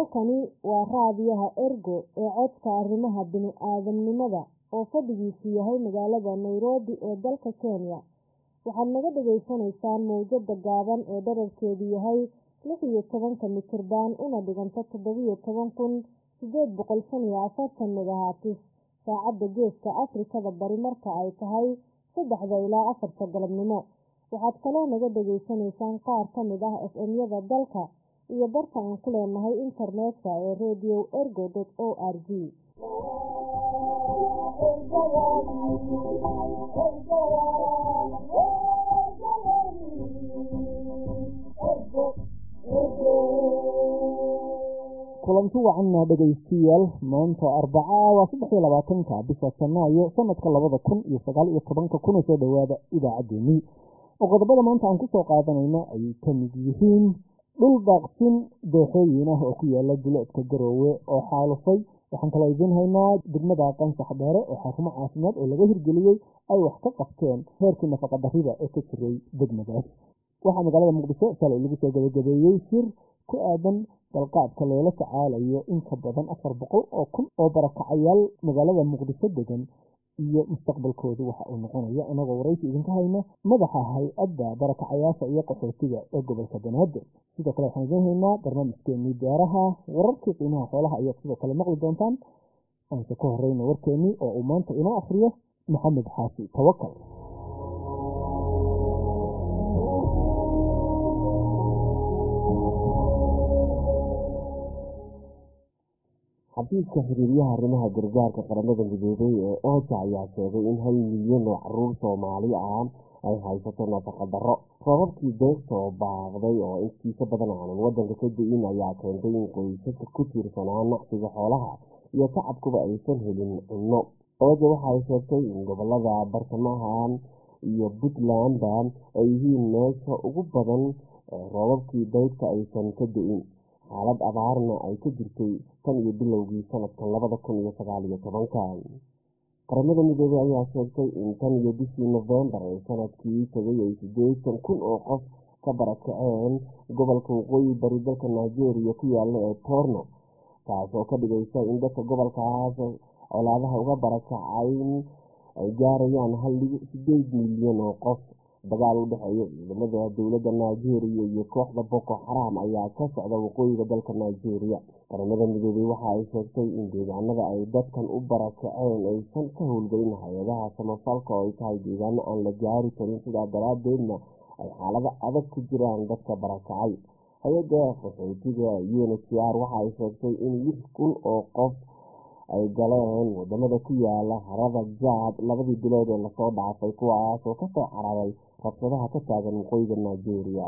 halkani waa raadiyaha ergo ee codka arrimaha bini-aadamnimada oo fadhigiisu yahay magaalada nairobi ee dalka kenya waxaad naga dhagaysanaysaan mowjada gaaban ee dherarkeedu yahay lix iyo tobanka mitirban una dhiganta toddobiyo toban kun sideed boqol shan iyo afartan megahatis saacadda geeska afrikada bari marka ay tahay saddexda ilaa afarta galabnimo waxaad kaloo naga dhagaysanaysaan qaar ka mid ah f m-yada dalka iyo barta aan ku leenahay internetka ee radio ergo o r g kulanti wacanna dhegaystiyaal maanta arbacaa waa saddex iyo labaatanka bisha janaayo sanadka labada kun iyo sagaal iyo tobanka kuna soo dhowaada idaacaddeenii oo qodobada maanta aan kusoo qaadanayna ay ka mid yihiin dhul daaqsin dooxooyin ah oo ku yaala duleedka garoowe oo xaalufay waxaan kaloo idiin haynaa degmada qansax dheere oo xarumo caafimaad oo laga hirgeliyey ay wax ka qabteen heerkii nafaqa darrida ee ka jiray degmadaas waxaa magaalada muqdisho shalay lagu soo gabagabeeyey shir ku aadan dalqaadka loola tacaalayo in ka badan afar boqol oo kun oo barakacayaal magaalada muqdisho degan iyo mustaqbalkoodu waxa uu noqonayo anagoo waraysi idinka hayna madaxa hay-adda barakacayaasha iyo qaxootiga ee gobolka banaadir sidoo kale waxaan idiin haynaa barnaamijkeenii beeraha wararkii qiimaha xoolaha ayaad sidoo kale maqli doontaan aanse ka horeyna warkeenii oo uu maanta inoo akhriyo maxamed xaashi tawakal xafiiska xiriiryaha arrimaha gargaarka qaramada midoobay ee ooja ayaa sheegay in hal milyan oo caruur soomaali ah ay haysato nafaqa darro roobabkii beegtoo baaqday oo intiisa badan aanan wadanka ka da-in ayaa keentay in qoysaska ku tiirsanaa nacsiga xoolaha iyo tacabkuba aysan helin cunno ooja waxa ay sheegtay in gobolada bartamahan iyo puntlandba ay yihiin meesha ugu badan ee roobabkii beydka aysan ka da-in xaalad abaarna ay ka jirtay tan iyo bilowgii sanadkan labada kun iyo sagaal iyo tobanka qaramada midoobey ayaa sheegtay in tan iyo bishii nofembar ee sanadkii tegay ay sideetan kun oo qof ka barakaceen gobolka waqooyi bari dalka nigeria ku yaala ee borno taasoo ka dhigaysa in dadka gobolkaas colaadaha uga barakacayn ay gaarayaan hal sideed milyan oo qof dagaal u dhexeeya ciidamada dowladda nigeria iyo kooxda boko xaram ayaa ka socda waqooyiga dalka nigeria qaramada midoobey waxa ay sheegtay in deegaanada ay dadkan u barakaceen aysan ka howlgelin hay-adaha samafalka oo ay tahay deegaano aan la gaari karin sidaa daraadeedna ay xaalado adag ku jiraan dadka barakacay hay-adda qaxootiga unhcr waxa ay sheegtay in lix kun oo qof ay galeen wadamada ku yaala harada jaad labadii bilood ee lasoo dhaafay kuwaas oo kasoo cararay rabshadaha ka taagan waqooyiga nigeria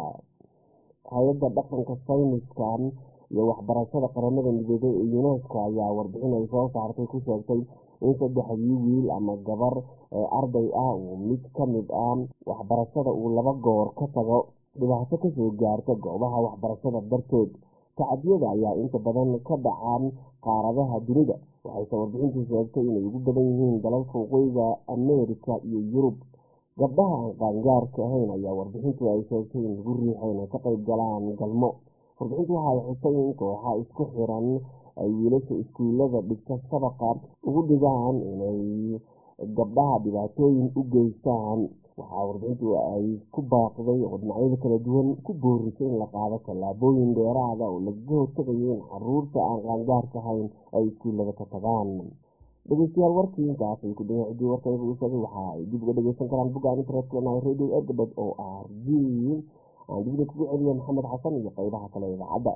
hay-adda dhaqanka sayniskan iyo waxbarashada qaramada midoobey ee unesco ayaa warbixin ay soo saartay ku sheegtay in saddexdii wiil ama gabar ee arday ah uu mid ka mid ah waxbarashada uu laba goor ka tago dhibaato kasoo gaarta goobaha waxbarashada darteed tacadiyada ayaa inta badan ka dhacaan qaaradaha dunida waxayse warbixintu sheegtay inay ugu badan yihiin dalalka waqooyiga ameerika iyo yurub gabdhaha aan qaangaarka ahayn ayaa warbixintu ay sheegtay in lagu riixay inay ka qayb galaan galmo warbixintu waxay xusay in kooxa isku xiran ay wiilasha iskuulada dhigta sabaqa ugu dhigaan inay gabdhaha dhibaatooyin u geystaan waxaa warbixintu ay ku baaqday oo dhinacyada kala duwan ku boorisay in la qaado tallaabooyin dheeraada oo lagaga hortagayo in caruurta aan qaangaarka ahayn ay iskuullada ka tagaan dhegeystayaal warkii intaas ay ku dhaya ciddii warkayga u sheegay waxa ay dib uga dhegeysan karaan boggaan internetkeenahay radio ergabad o r g aan dibna kugu celiya maxamed xasan iyo qeybaha kale idaacadda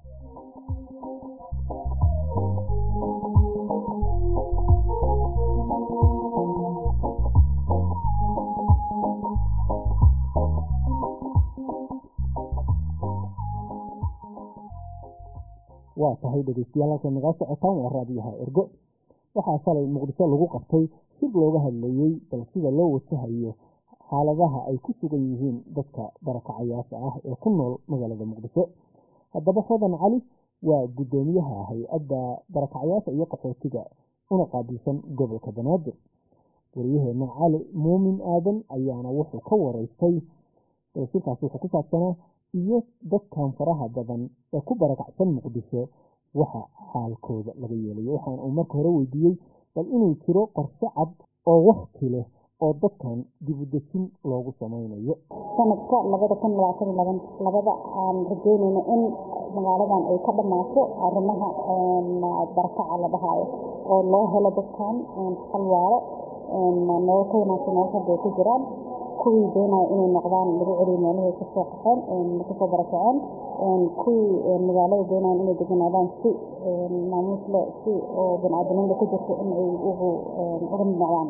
waa tahay dhegeystayaal halka nagaa socotaan waa raadiyaha ergo waxaa shalay muqdisho lagu qabtay shir looga hadlayey bal sida loo wajahayo xaaladaha ay ku sugan yihiin dadka barakacayaasha ah ee ku nool magaalada muqdisho haddaba hodan cali waa guddoomiyaha hay-adda barakacayaasha iyo qaxootiga una qaabilsan gobolka banaadir wariyaheena cali muumin aadan ayaana wuxuu ka wareystay shirkaasi wuxuu ku saabsanaa iyo dadkan faraha badan ee ku barakacsan muqdisho waxa xaalkooda laga yeelayo waxaana uu marka hore weydiiyey bal inuu jiro qorshe cad oo wakti leh oo dadkan dib u dejin loogu samaynayo sanadka labada kun labaatan laban labada aan rajeynayno in magaaladan ay ka dhamaato arrimaha barakaca la dhahaayo oo loo helo dadkan xalwaaro nolol ka wanaagsan nolol hadda ay ku jiraan kuwii doonaya inay noqdaan lagu celiyo meelahay kasoo qaxeen kasoo barakaceen kuwii magaalada doonayaan inay deganaadaan si maamuus le si oo bani-aadamnimada ku jirto in ay ugu uga mid noqdaan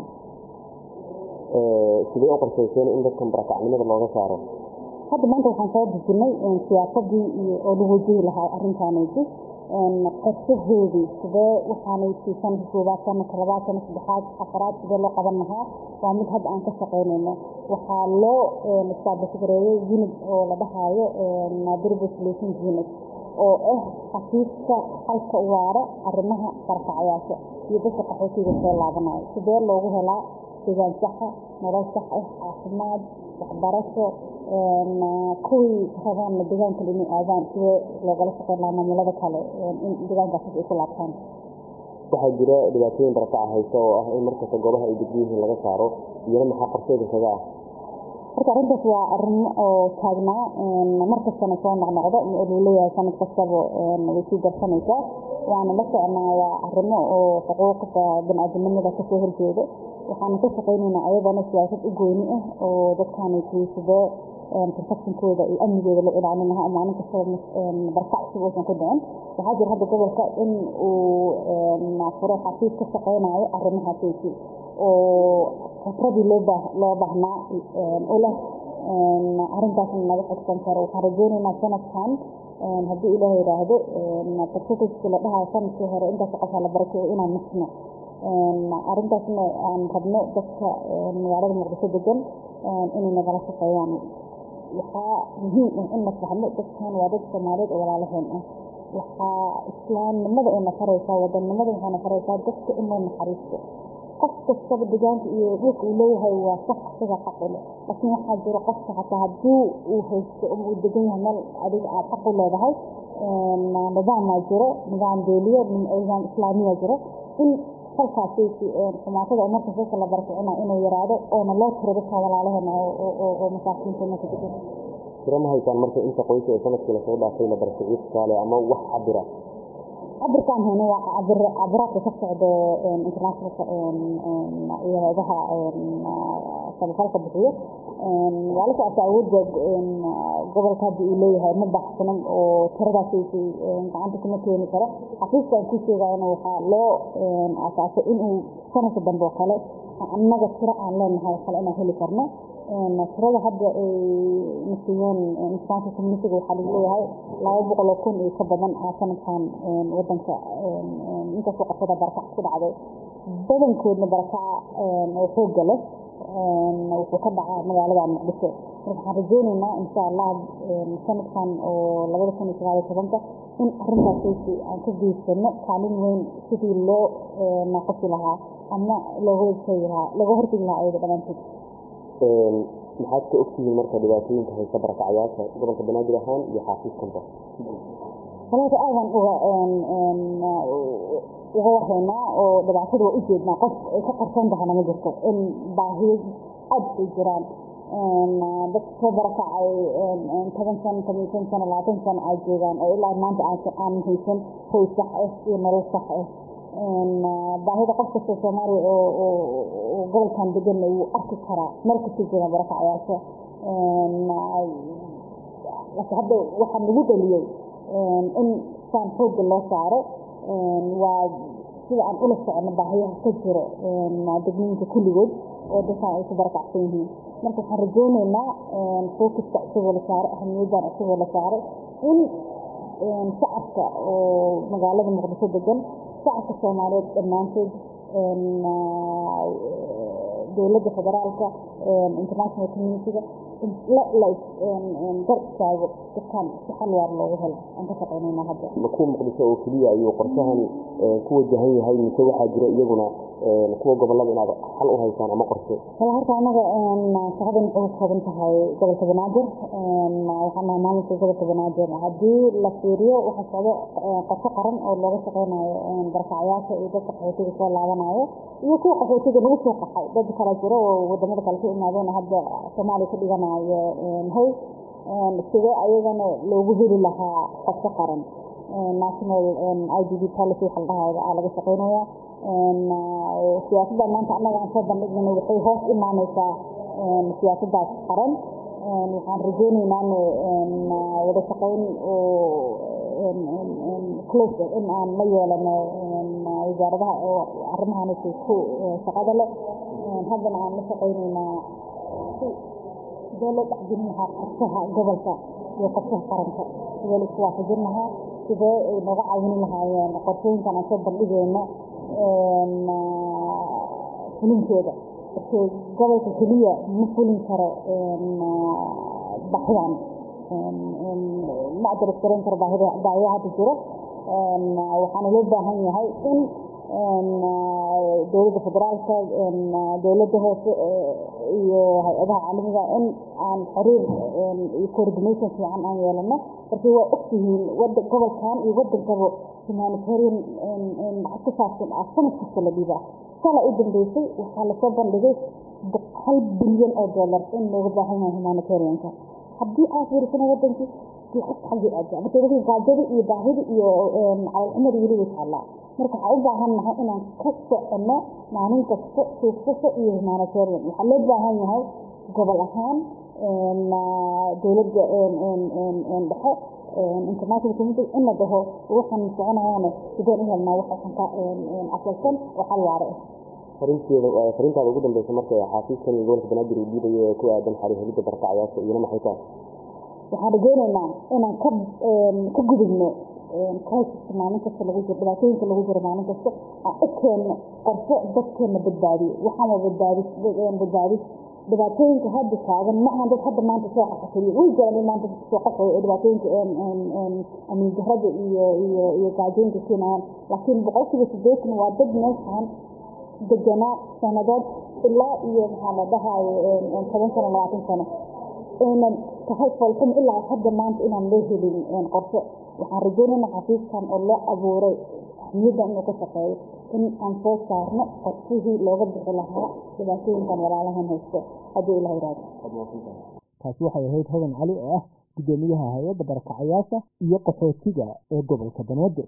sidee u qorshayseen in dadkan barakacnimada looga saaro hadda maanta waxaan soo dejinay siyaasadii iyo oo lagu wajihi lahaa arrintaanaysi qorshaheedii sidee waxaanaysi sanadka koobaad sanadka labaad sanadka saddexaad afaraad sidee loo qaban lahaa waa mid hadda aan ka shaqaynayno waxaa loo istaabasgareeyey unit oo la dhahaayo durable solutions unit oo ah xafiiska xalka waara arrimaha barakacayaasha iyo dadka qaxootiga soo laabanayo sidee loogu helaa deegaan saxa nolol sax ah caafimaad waxbarasho kuwii rabaanna deegaanka inay aadaan sidee loogala shaqeyn lahaa maamulada kale in deegaankaas ay ku laabtaan waxaa jira dhibaatooyin barakaca haysa oo ah in markasta goobaha ay degan yihiin laga saaro iyana maxaa qorsheeda kaga ah horta arrintaas waa arimo oo taagnaa markastana soo noqnoqdo luu leeyahay sanad kastaba way sii darsanaysaa waana la socnaa waa arrimo oo xuquuqda bani-aadamnimada kasoo horjeedo waxaana ka shaqaynaynaa ayadana siyaasad u gooni ah oo dadkaani sidee protectionkooda iyo amnigooda loo ilaalin lahaa maalin kastaba barkac si uusan ku dhicin waxaa jira hadda gobolka in uu furay xafiis ka shaqaynayo arrimahaasaysi oo khibradii loo baa loo baahnaa u leh arrintaasna naga xigsan karo waxaan rajeynaynaa sanadkan haddii ilaah yidhaahdo percentageska la dhahayo sanadkii hore intaas qofaa la barakeeyo inaan nisno arrintaasna aan rabno dadka magaalada muqdisho degan inay nagala shaqeeyaan waxaa muhiim ah in la fahmo dadkan waa dad soomaaliyeed oo walaalaheen ah waxaa islaamnimada ay nafaraysaa wadannimada waxay nafaraysaa dadka in loo naxariisto qof kastaba deegaanka iyo dhulka uu leeyahay waa sax isaga qaqule laakiin waxaa jira qofka xataa haddii uu haysto ama uu degan yahay meel adiga aad xaq u leedahay nidaamaa jiro nidaam beeliye nidaam islaamiya jiro in halkaasi xumaatada marka dadka la barakicina inuu yaraado oona loo tiro dadka walaalaheena oo masaakiinta meesha degan tiro ma haysaan marka inta qoysa ee sanadkii lasoo dhaafay la barakiciyo tusaale ama wax cabira cabirkaan hayno waa cabir cabiraadka ka socdo internationalka iyo hayadaha samafalka bixiyo waa la socota awoodda gobolka hadda uu leeyahay ma baxsanan oo tiradaasaysi gacanta kuma keeni karo xafiiskaan ku sheegayana waxaa loo asaasay inuu sanadka dambe oo kale annaga tiro aan leenahay kale inaan heli karno tirada hadda ay nasiiyeen international communitiga waxaa lagu leeyahay laba boqol oo kun iyo ka badan aa sanadkan wadanka intaasoo qofada barakac ku dhacday badankoodna barakaca oo xooga leh wuxuu ka dhacaa magaalada muqdisho marka waxaan rajeynaynaa insha allah sanadkan oo labada kun iyo sagaal iyo tobanka in arrintaasaysi aan ka geysano kaalin weyn sidii loo naaqasi lahaa ama looga hortegi lahaa looga hortegi lahaa ayada dhammaantood maxaad ka ogtihiin marka dhibaatooyinka haysa barakacyaasha gobolka banaadir ahaan iyo xaafiiskanba walaaka aadan uga uga wahaynaa oo dhibaatada waa ujeednaa qof ay ka qarsoon tahana ma jirto in baahiyo aad ay jiraan dad soo barakacay toban sano toban shan sano labaatan sano ay joogaan oo ilaa maanta aan haysan hoy sax ah iyo nolol sax ah baahida qof kasta soomaaliya oo gobolkan degan wuu arki karaa meel kasta jira barakacyaasha hadda waxaa nagu dhaliyey in saan xooga loo saaro waa sida aan ula socono baahiyaha ka jiro degmooyinka kulligood oo dadkaan ay ku barakacsan yihiin marka waxaan rajeyneynaa focuska isagoo la saaray ahamiyaddan isagoo la saaray in shacabka oo magaalada muqdisho degan shacabka soomaaliyeed dhammaantood dowladda federaalka international communitiga gar istaago dadkan si xal waar loogu helo aan ka shaqeynayna hadda ma kuwa muqdisho oo keliya ayuu qorshahani ku wajahan yahay mise waxaa jira iyaguna kuwa gobolada inaad xal u haysaan ama qorshe wala horta anaga shaqadan waxay ku kooban tahay gobolka banaadir waxaan nahay maalinka gobolka banaadir haddii la fiiriyo waxa socdo qorshe qaran oo looga shaqeynayo barkacyaasha iyo dadka qaxootiga soo laabanayo iyo kuwa qaxootiga lagu soo qaxay dad kala jiro oo wadamada kale ka imaadeen hadda soomaaliya ka dhiganayo hoy sidee ayagana loogu heli lahaa qorshe qaran national i d b policy waxa la dhahaya aa laga shaqeynaya siyaasadda maanta annaga aan soo bandhignay waxay hoos imaaneysaa siyaasaddaas qaran waxaan rajeyneynaan wada shaqeyn close in aan la yeelano wasaaradaha oo arrimahan ku shaqada leh haddana aan la shaqeyneynaa sidee loo dhexgelin lahaa qorshaha gobolka iyo qorshaha qaranka sidee la isku waafajin lahaa sidee ay nooga caawini lahaayeen qorshooyinkan aan soo bandhigeyno fulinteeda markii gobolka keliya ma fulin karo baxyaan ma adres garan karo baahiya hadda jiro waxaana loo baahan yahay in dowladda federaalka dowladda hoose iyo hay-adaha caalamiga in aan xiriir iyo coordination fiican aan yeelano markii waa ogtihiin gobolkan iyo wadankaba humanitarian lacag ku saabsan ah sanad kasta la dhiibaa sala u dambeysay waxaa lasoo bandhigay hal bilyan oo dollar in looga baahan yahay humanitarianka haddii aad fiirisana wadankii xagii aada marka wixii gaajadii iyo baahidii iyo calolxumadii weli way taallaa marka waxaa u baahan nahay inaan ka socono maalin kasta suuqsasho iyo humanitarian waxaa loo baahan yahay gobol ahaan dowladda dhexe international community in la dhaho waxaan soconayaane sideen u helnaa wax ka asalsan oo xal waare ah farinteeda farintaada ugu dambeysa marka xaafiiskan iyo gobolka banaadir uu dhiibayo ee ku aadan xarihelidda barkacyaasha iyona maxay tahay waxaan rajeyneynaa inaan ka ka gudubno crisis maalin kasta lagu jiro dhibaatooyinka lagu jiro maalin kasta aan u keenno qorshe dadkeena badbaadiyo waxaama badbaadis badbaadis dhibaatooyinka hadda taagan ma ahan dad hadda maanta soo qaxakeliyo way jiraan in maanta soo qaxayo ee dhibaatooyinka amiin jahrada iyo iyo iyo gaajooyinka keenayaan laakiin boqolkiiba sideetan waa dad meeshaan deganaa sanadood ilaa iyo maxaa la dhahayo toban sano labaatan sano aynan tahay foolxum ilaa hadda maanta inaan loo helin qorshe waxaan rajeynayna xafiiskan oo loo abuuray ahmiyadda inuu ka shaqeeyo in aan soo saarno qorshihii looga bixi lahaa dhibaatooyinkan walaalahan haysto haddii ilah yiraahdo taasi waxay ahayd hodan cali oo ah guddoomiyaha hay-adda barakacayaasha iyo qaxootiga ee gobolka banaadir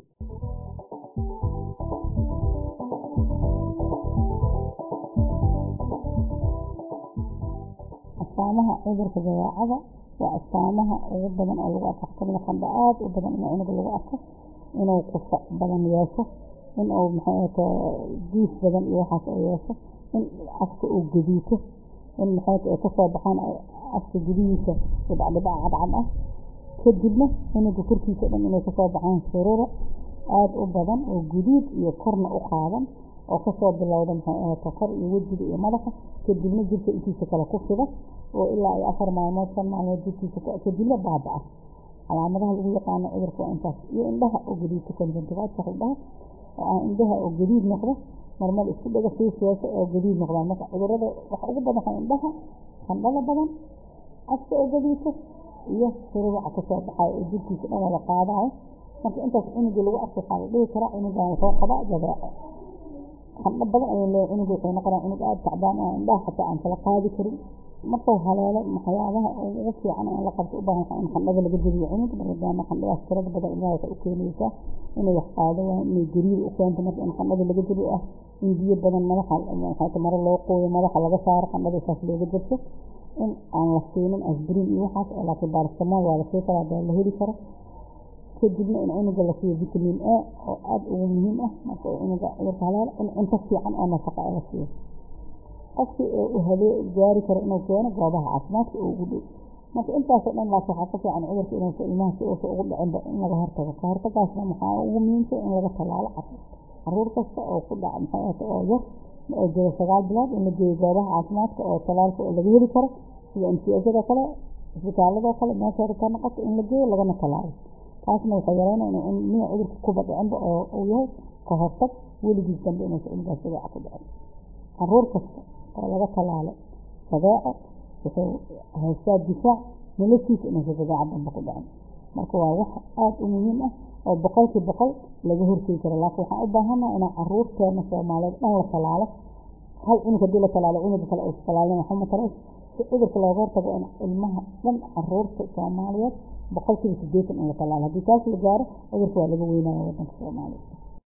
astaamaha cudurka dabeecada waa astaamaha ugu badan oo lagu arko xakamida qandha aada u badan in cunuga lagu arko inuu qufac badan yeesho inuu maxaata diis badan iyo waxaas oo yeesho in afka uu gadiito in maxaata ay kasoo baxaan afka gudihiisa dhibcdhibac cadcad ah kadibna cunuga korkiisa dhan inay kasoo baxaan sururo aada u badan oo guduud iyo korna u qaadan oo kasoo bilowda maxay ahata kor iyo wejiga iyo madaxa kadibna jirka intiisa kale ku fida oo ilaa iyo afar maalmood shan maalmood jirkiisa kadibna baaba-a calaamadaha lagu yaqaano cudurka waa intaas iyo indhaha oo gadiidka conjuntivatka indhaha oo ah indhaha oo gadiid noqda marmar isku dhaga siis yeesho oo gadiid noqdaan marka cudurada waxa ugu badan waa indhaha qandhada badan afka oo gadiidka iyo sururuca kasoo baxayo oo jirkiisa dhan wada qaadayo marka intaas cunugii lagu arko waxaa la dhihi karaa cunugan wuxuu qabaa jabeeco qandho badan ayuu leeyahay cunugu wuxuu noqonaa cunug aada tacbaan oo indhaha xataa aan kala qaadi karin markuu haleelo waxyaabaha ugu fiican in la qabto u baahan in qandhada laga jebiyo cunug maadaama qandhadaas tirada badan ilmaha waxay u keenaysaa inay wax qaado waayo inay gariir u keento marka in qandhada laga jebiyo ah in biyo badan madaxa waxaata maro loo qooyo madaxa laga saaro qandhada saas looga jabto in aan la siinin asbrin iyo waxaas oo laakiin baaristamool waa la sii karaa dee la heli karo kadibna in cunuga la siiyo vitamin a oo aada ugu muhiim ah marka cunuga cudurka haleelo in cunto fiican oo nafaqa la siiyo qofkii u habee gaari karo inuu keeno goobaha caafimaadka oo ugu dhow marka intaasoo dhan laas waxaa ka fiican cudurka inuusa ilmaha si uusa ugu dhicinba in laga hortago ka hortagaasna maxaa ugu muhiimsan in laga tallaalo caruur kasta oo ku dhaca maxay ahata oo yar oo jira sagaal bilood in la geeyo goobaha caafimaadka oo tallaalka oo laga heli karo sida mcjada kale isbitaaladoo kale meesha rabtaa noqoto in la geeyo lagana tallaalo taasna waxay yareynaya in ilmihii cudurka kuba dhicinba oo uu yahay ka hortag weligiis dambe inuusa ilmigaas jadeeca ku dhicin caruur kasta oo laga talaalo jadeeco wuxuu haystaa difaac noloshiisa inuusa jadeeca dambe ku dhicin marka waa wax aada u muhiim ah oo boqolkii boqol laga hortegi karo laakiin waxaan u baahanaha inaan caruurteena soomaaliyeed dhan la talaalo hal cunug haddii la talaalo cunuga kale uusa talaalin waxuma tarays si cudurka looga hortago in ilmaha dhan caruurta soomaaliyeed boqolkiiba sideetan in la talaalo haddii taas la gaaro cudurka waa laga weynaya wadanka soomaaliya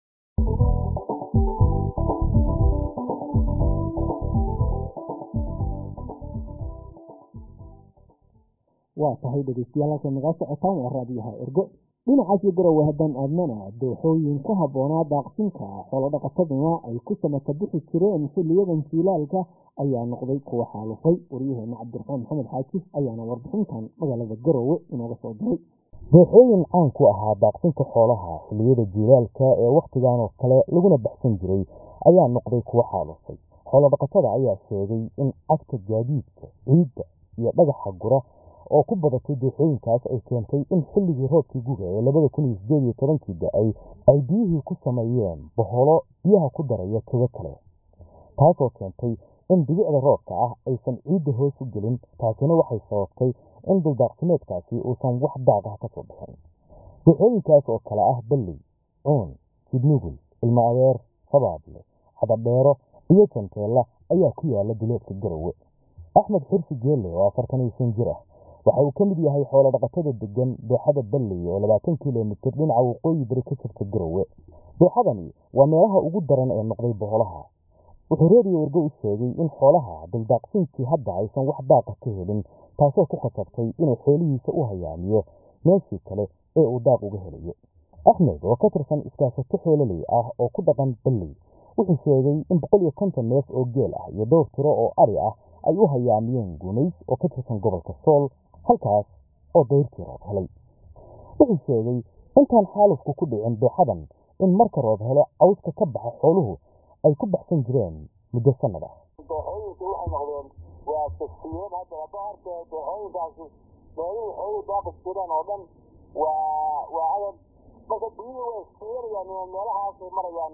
waa tahay dhegeystayaal halka nagaa socotaan waa raadiyaha ergo dhinacaasi garowe haddaan aadnana dooxooyin ku habboonaa daaqsinka xoolodhaqataduna ay ku samata bixi jireen xiliyadan jiilaalka ayaa noqday kuwa xaalufay waryaheena cabdiraxmaan maxamed xaajis ayaana warbixintan magaalada garowe inooga soo diray dooxooyin caan ku ahaa daaqsinka xoolaha xilliyada jiilaalka ee wakhtigan oo kale laguna baxsan jiray ayaa noqday kuwa xaalufay xoolodhaqatada ayaa sheegay in cagta gaadiidka ciidda iyo dhagaxa gura oo ku badatay dooxooyinkaas ay keentay in xilligii roobkii guga ee labada kun iyo sideed iyo tobankii da-ay ay biyihii ku sameeyeen boholo biyaha ku daraya togo kale taasoo keentay in dhibicda roobka ah aysan ciidda hoos u gelin taasina waxay sababtay in duldaaqsimeedkaasi uusan wax daaq ah kasoo bixin dooxooyinkaas oo kale ah balley cuun jidnugul ilmo adeer sabaable cadadheero iyo janteella ayaa ku yaala duleedka garowe axmed xirsi geelle oo afartan iyo shan jir ah waxa uu ka mid yahay xoolodhaqatada degan dooxada balley oo labaatan kilomitir dhinaca waqooyi bari ka jirta garowe dooxadani waa meelaha ugu daran ee noqday boholaha wuxuu reeriyo wargo u sheegay in xoolaha duldaaqsinkii hadda aysan wax daaqa ka helin taasoo ku khasabtay inuu xoolihiisa u hayaamiyo meeshii kale ee uu daaq uga helayo axmed oo ka tirsan iskaashato xoololey ah oo ku dhaqan balley wuxuu sheegay in boqol iyo konton neef oo geel ah iyo dhowr tiro oo ari ah ay u hayaamiyeen guumays oo ka tirsan gobolka sool halkaas oo dayrtii roob helay wuxuu sheegay intaan xaalufku ku dhicin dooxadan in marka roob helo cawska ka baxa xooluhu ay ku baxsan jireen muddo sanad ah dooxooyinka waxay noqdeen waa tasfiyeen hadda hadda horta dooxooyinkaasi meelihii xooluhu daaqi jireen oo dhan waa waa adan marka biyihii way iskiyanayaan meelahaasay marayaan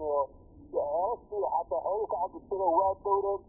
heestii xataa xooluhu ka cabi jireen waa dowreed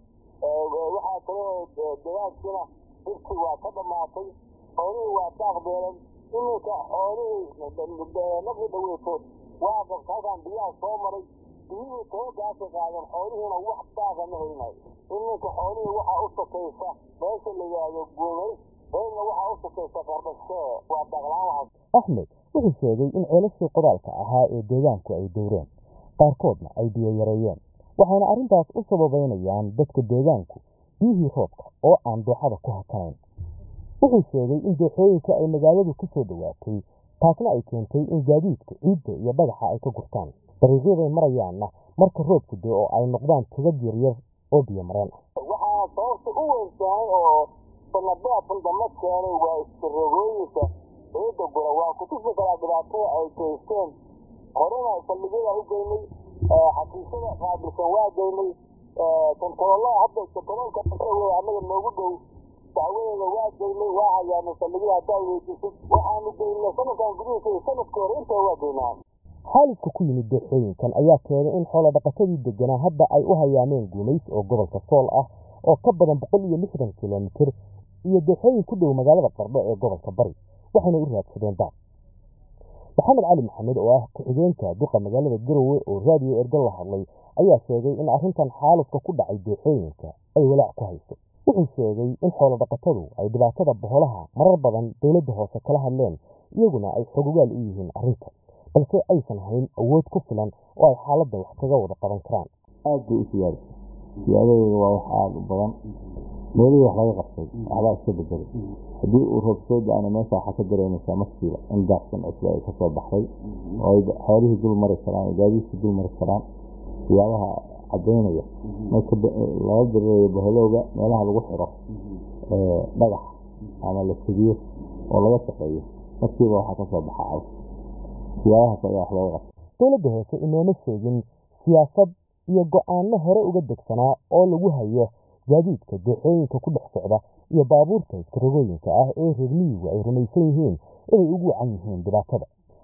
waxaa kale degaankiina dhirtii waa ka dhammaatay xoolihii waa daaq beelan iminka xoolihii markii dhaweyto waa qabta halkaan biyaha soo maray biyihii toogaasay qaadeen xoolihiina wax daaqa ma helinayo iminka xoolihii waxaa u sokaysa meesha la yidhaahdo guumays beelna waxaa u sokaysa qardhashee waa daaqlaan waxaas axmed wuxuu sheegay in ceelashii qodaalka ahaa ee deegaanku ay dowreen qaarkoodna ay biyo yareeyeen waxayna arrintaas u sababeynayaan dadka deegaanku biyihii roobka oo aan dooxada ku hakanayn wuxuu sheegay in dooxooyinka ay magaaladu ku soo dhowaatay taasna ay keentay in gaadiidka ciidda iyo dhagaxa ay ka gurtaan dariiqyaday marayaanna marka roobku dee oo ay noqdaan tugad yaryar oo biyo mareen ah waxaa sababta u weyn tahay oo sanabaadkan dambe keenay waa iskarogooyinka ciidda gura waa kutusi karaa dhibaatada ay geysteen horena saldhigyada u geynay xafiisyada qaabilsan waa geynay kontaroolada hadda kontaroolka wey annaga noogu dhow dacwadeeda waa geynay waa hayaanay saldhigyada haddaa weydiisay waxaanu geynay sanadkan gudihiisa iyo sanadka hore intaa waa geynaa xaalufka ku yimid dooxooyinkan ayaa keenay in xoolodhaqatadii deganaa hadda ay u hayaameen guumays oo gobolka sool ah oo ka badan boqol iyo lixdan kilomitir iyo dooxooyin ku dhow magaalada qardho ee gobolka bari waxayna u raadsadeen daaq maxamed cali maxamed oo ah ku-xigeenka duqa magaalada garowe oo raadiyo ergo la hadlay ayaa sheegay in arrintan xaalufka ku dhacay dooxooyinka ay walaac ku hayso wuxuu sheegay in xoolodhaqatadu ay dhibaatada boholaha marar badan dowladda hoose kala hadleen iyaguna ay xogogaal u yihiin arrinta balse aysan hayn awood ku filan oo ay xaaladda wax kaga wada qaban karaan aad bay u siyaada siyaadadeeda waa wax aada u badan meelihii wax laga qabtay waxbaa iska bedelay haddii uu roob soo da-ana meesha waxaa ka dareemaysaa markiiba in daaqsan cusba ay kasoo baxday oo ay xoolihii dul mari karaan ay gaadiidkii dul mari karaan siyaabaha cadaynaya marka laga dareeyo baholowga meelaha lagu xiro dhagax ama la fidiyo oo laga shaqeeyo markiiba waxaa kasoo baxa caws siyaabahaas ayaa wax looga qabtay dowladda hoose inooma sheegin siyaasad iyo go-aanno hore uga degsanaa oo lagu hayo gaadiidka dooxooyinka ku dhex socda iyo baabuurta iskarogooyinka ah ee reer miyigu ay rumaysan yihiin inay ugu wacan yihiin dhibaatada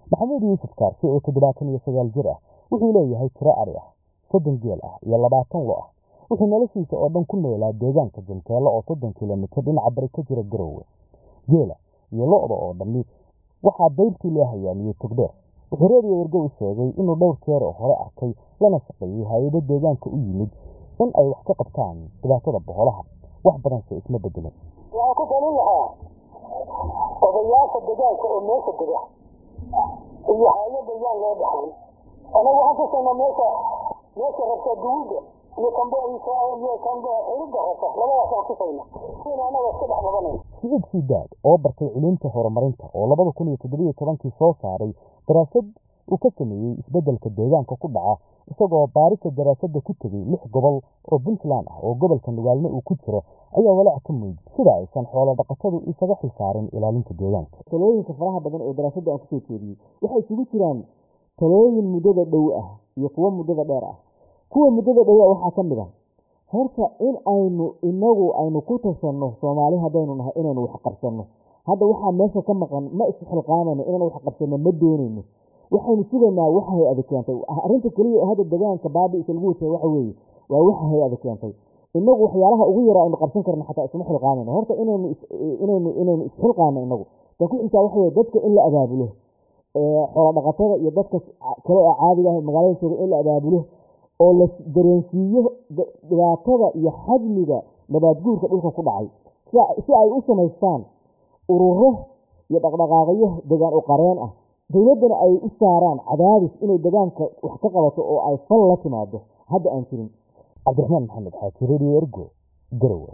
maxamuud yuusuf kaarsi oo toddobaatan iyo sagaal jir ah wuxuu leeyahay tiro adhi ah soddon geel ah iyo labaatan lo ah wuxuu noloshiisa oo dhan ku noolaa deegaanka janteelo oo soddon kilomitir dhinaca bari ka jira garowe geela iyo lo-da oo dhammi waxaa dayrtii loo hayaamiyey togdheer wuxuu reediyo wargow sheegay inuu dhowr jeer oo hore arkay lana shaqeeyey hay-ado deegaanka u yimid in ay wax ka qabtaan dhibaatada boholaha wax badanse isma bedelin waxaan ku talin lahaa odayaasha degaanka oo meesha dega iyo hay-adda yaan loo dhaxlin anagu waxaan ku saynaa meesha meesha rabta duwidda iyo kambe iyo kambe xilidda rabta labadaasaan ku sayna in anaga iska dhex qabanayna siciid sidaad oo bartay culuumta horumarinta oo labada kun iyo toddobiyo tobankii soo saaray daraasad uu ka sameeyey isbeddelka deegaanka ku dhaca isagoo baarista daraasadda ku tegey lix gobol oo puntland ah oo gobolka nugaalne uu ku jiro ayaa walaac ka muujiyey sida aysan xoolo dhaqatadu isaga xilsaarin ilaalinta deegaanka talooyinka faraha badan ee daraasadda aan kusoo jeediyey waxay isugu jiraan talooyin muddada dhow ah iyo kuwo muddada dheer ah kuwa muddada dhow ah waxaa ka mid ah horta in aynu inagu aynu ku tashanno soomaali haddaynu nahay inaynu wax qabsanno hadda waxaa meesha ka maqan ma isxilqaamayno inaynu wax qabsanno ma doonayno waxaynu sugaynaa waxa hay-ada keentay arrinta keliya ee hadda deegaanka baabi-isa lagu wajah waxa weeye waa waxa hay-ada keentay inagu waxyaalaha ugu yara aynu qabsan karno xataa isma xilqaamayno horta inaynu inaynu inaynu isxilqaano inagu tan ku xigtaa waxa weye dadka in la abaabulo xoolo dhaqatada iyo dadka kale ee caadiga ah magaalada jooga in la abaabulo oo la dareensiiyo dhibaatada iyo xajmiga nabaadguurka dhulka ku dhacay si ay u samaystaan ururo iyo dhaqdhaqaaqyo degaan u qareen ah dowladdana ay u saaraan cadaadis inay degaanka wax ka qabato oo ay fal la timaado hadda aan jirin cabdiraxmaan maxamed xaaji radio ergo garowe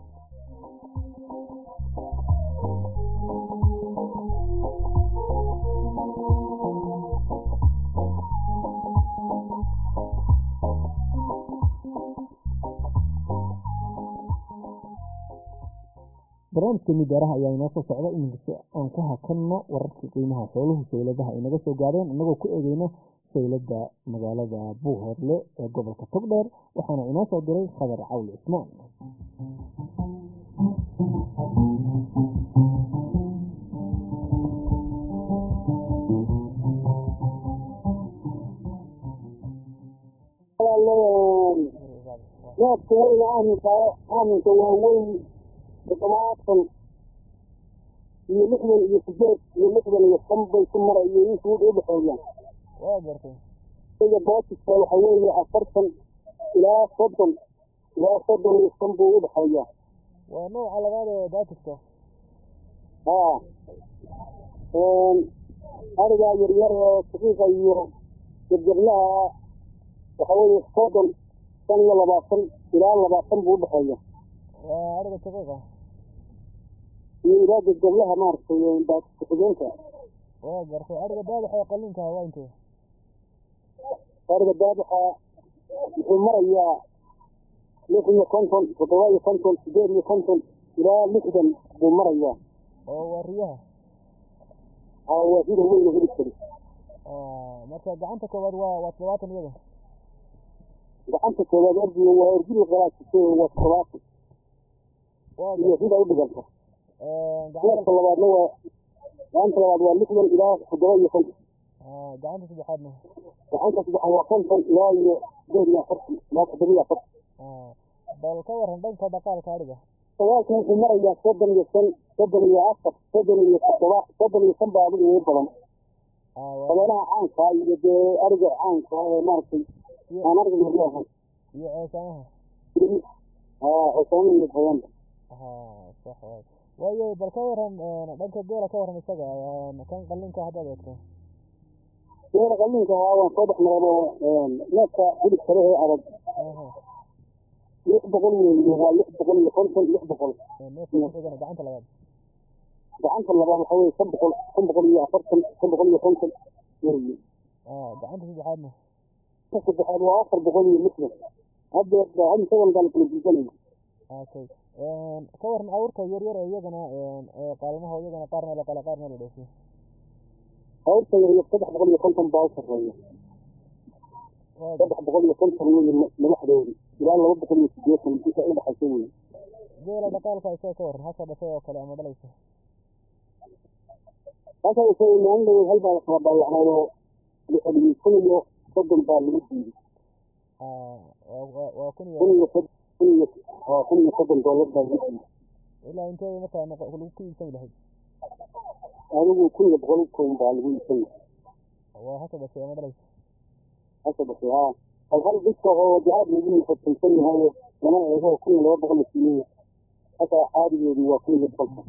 barnaamijka midaaraha ayaa inoo soo socda iminkasi aan ku hakanno wararkii qiimaha xooluhu sayladaha ay naga soo gaadheen innagoo ku eegeyno saylada magaalada buuhoorle ee gobolka togdheer waxaana inoo soo diray khadar cawli cismaan neefka weyna aaminka aaminka waa weyn toddobaatan iyo lixdan iyo sideed iyo lixdan iyo shan bay ku mara iyo insuud u dhexeeyaan waa gartay iga bootiska waxa weeye afartan ilaa soddon ilaa soddon iyo shan buu u dhexeeyaa waa nooca labaad ee baatiska haa arigaa yaryar ee saqiiqa iyo jabjablaha waxa weeye soddon shan iyo labaatan ilaa labaatan buu u dhexeeya waa ariga shaqiiqa iyo ilaa jabjablaha maaragtay baatiska xigeenka waa gartay ariga daadaxa qalinka waa intee ariga daadaxa wuxuu marayaa lix iyo konton toddoba iyo konton sideed iyo konton ilaa lixdan buu marayaa oo waa riyaha waa sida weyn heli kari marka gacanta koowaad waa waa toddobaatan iyada gacanta koowaad ergiga waa ergili qalaasise waa toddobaatan iyo sida u dhiganta neefka labaadna waa gacanta labaad waa lixdan ilaa toddoba iyo konton gacanta saddexaadna gacanta saddexaad waa konton ilaa iyo sideed iyo afartan ilaa toddoba iyo afartan bal ka waran dhanka dhaqaalka ariga dagaalka wuxuu marayaa soddon iyo shan soddon iyo afar soddon iyo toddoba soddon iyo shan baa adiga ugu badan dabeelaha caanka iyo dee ariga caanka ee maaragtay aan ariga yaryahay iyo ceesaamaha ceesaamaha iyo hayaanka sax waay waayo bal ka waran dhanka geela ka waran isaga kan qalinka haddaad eegto geela qalinka ahaa waan soo dhex marado neefka hilib kale ee adag lix boqol weeye waa lix boqol iyo konton lix boqol neefka kuxigana gacanta labaad gacanta labaad waxa weye shan boqol shan boqol iyo afartan shan boqol iyo konton weeye gacanta saddexaadna ka saddexaad waa afar boqol iyo lixdan hadda hadda isagan baan kala jiisanayna okay ka waran awrta yaryar ee iyagana qaalmaha iyagana qaarna la qala qaarna la dhoofyo awrta yaryar saddex boqol iyo konton baa u sarreeya saddex boqol iyo konton weye madaxdoodi ilaa laba boqol iyo sideetan inta u dhexaysa weye geela dhaqaalka isaga ka waran hasha dhashay oo kale ama dhalaysa marka isagoo maalin dhawood hal baa la kala baayacnaayoo la celiyey kun iyo soddon baa lagu diiday waa kun kun iyo iyo sod- kun iyo waa kun iyo soddon doolar baa lagu diiday ilaa inteeda markaa noqo lagu ku iibsami lahayd adigu kun iyo boqol kun baa lagu iibsan waa haka dhashay ama dhalaysa hasa dhashay haa hal hal biska oo jacaad lagu fataysan yahay lama eego kun iyo laba boqol la siiyey hasa caadigeedu waa kun iyo boqolka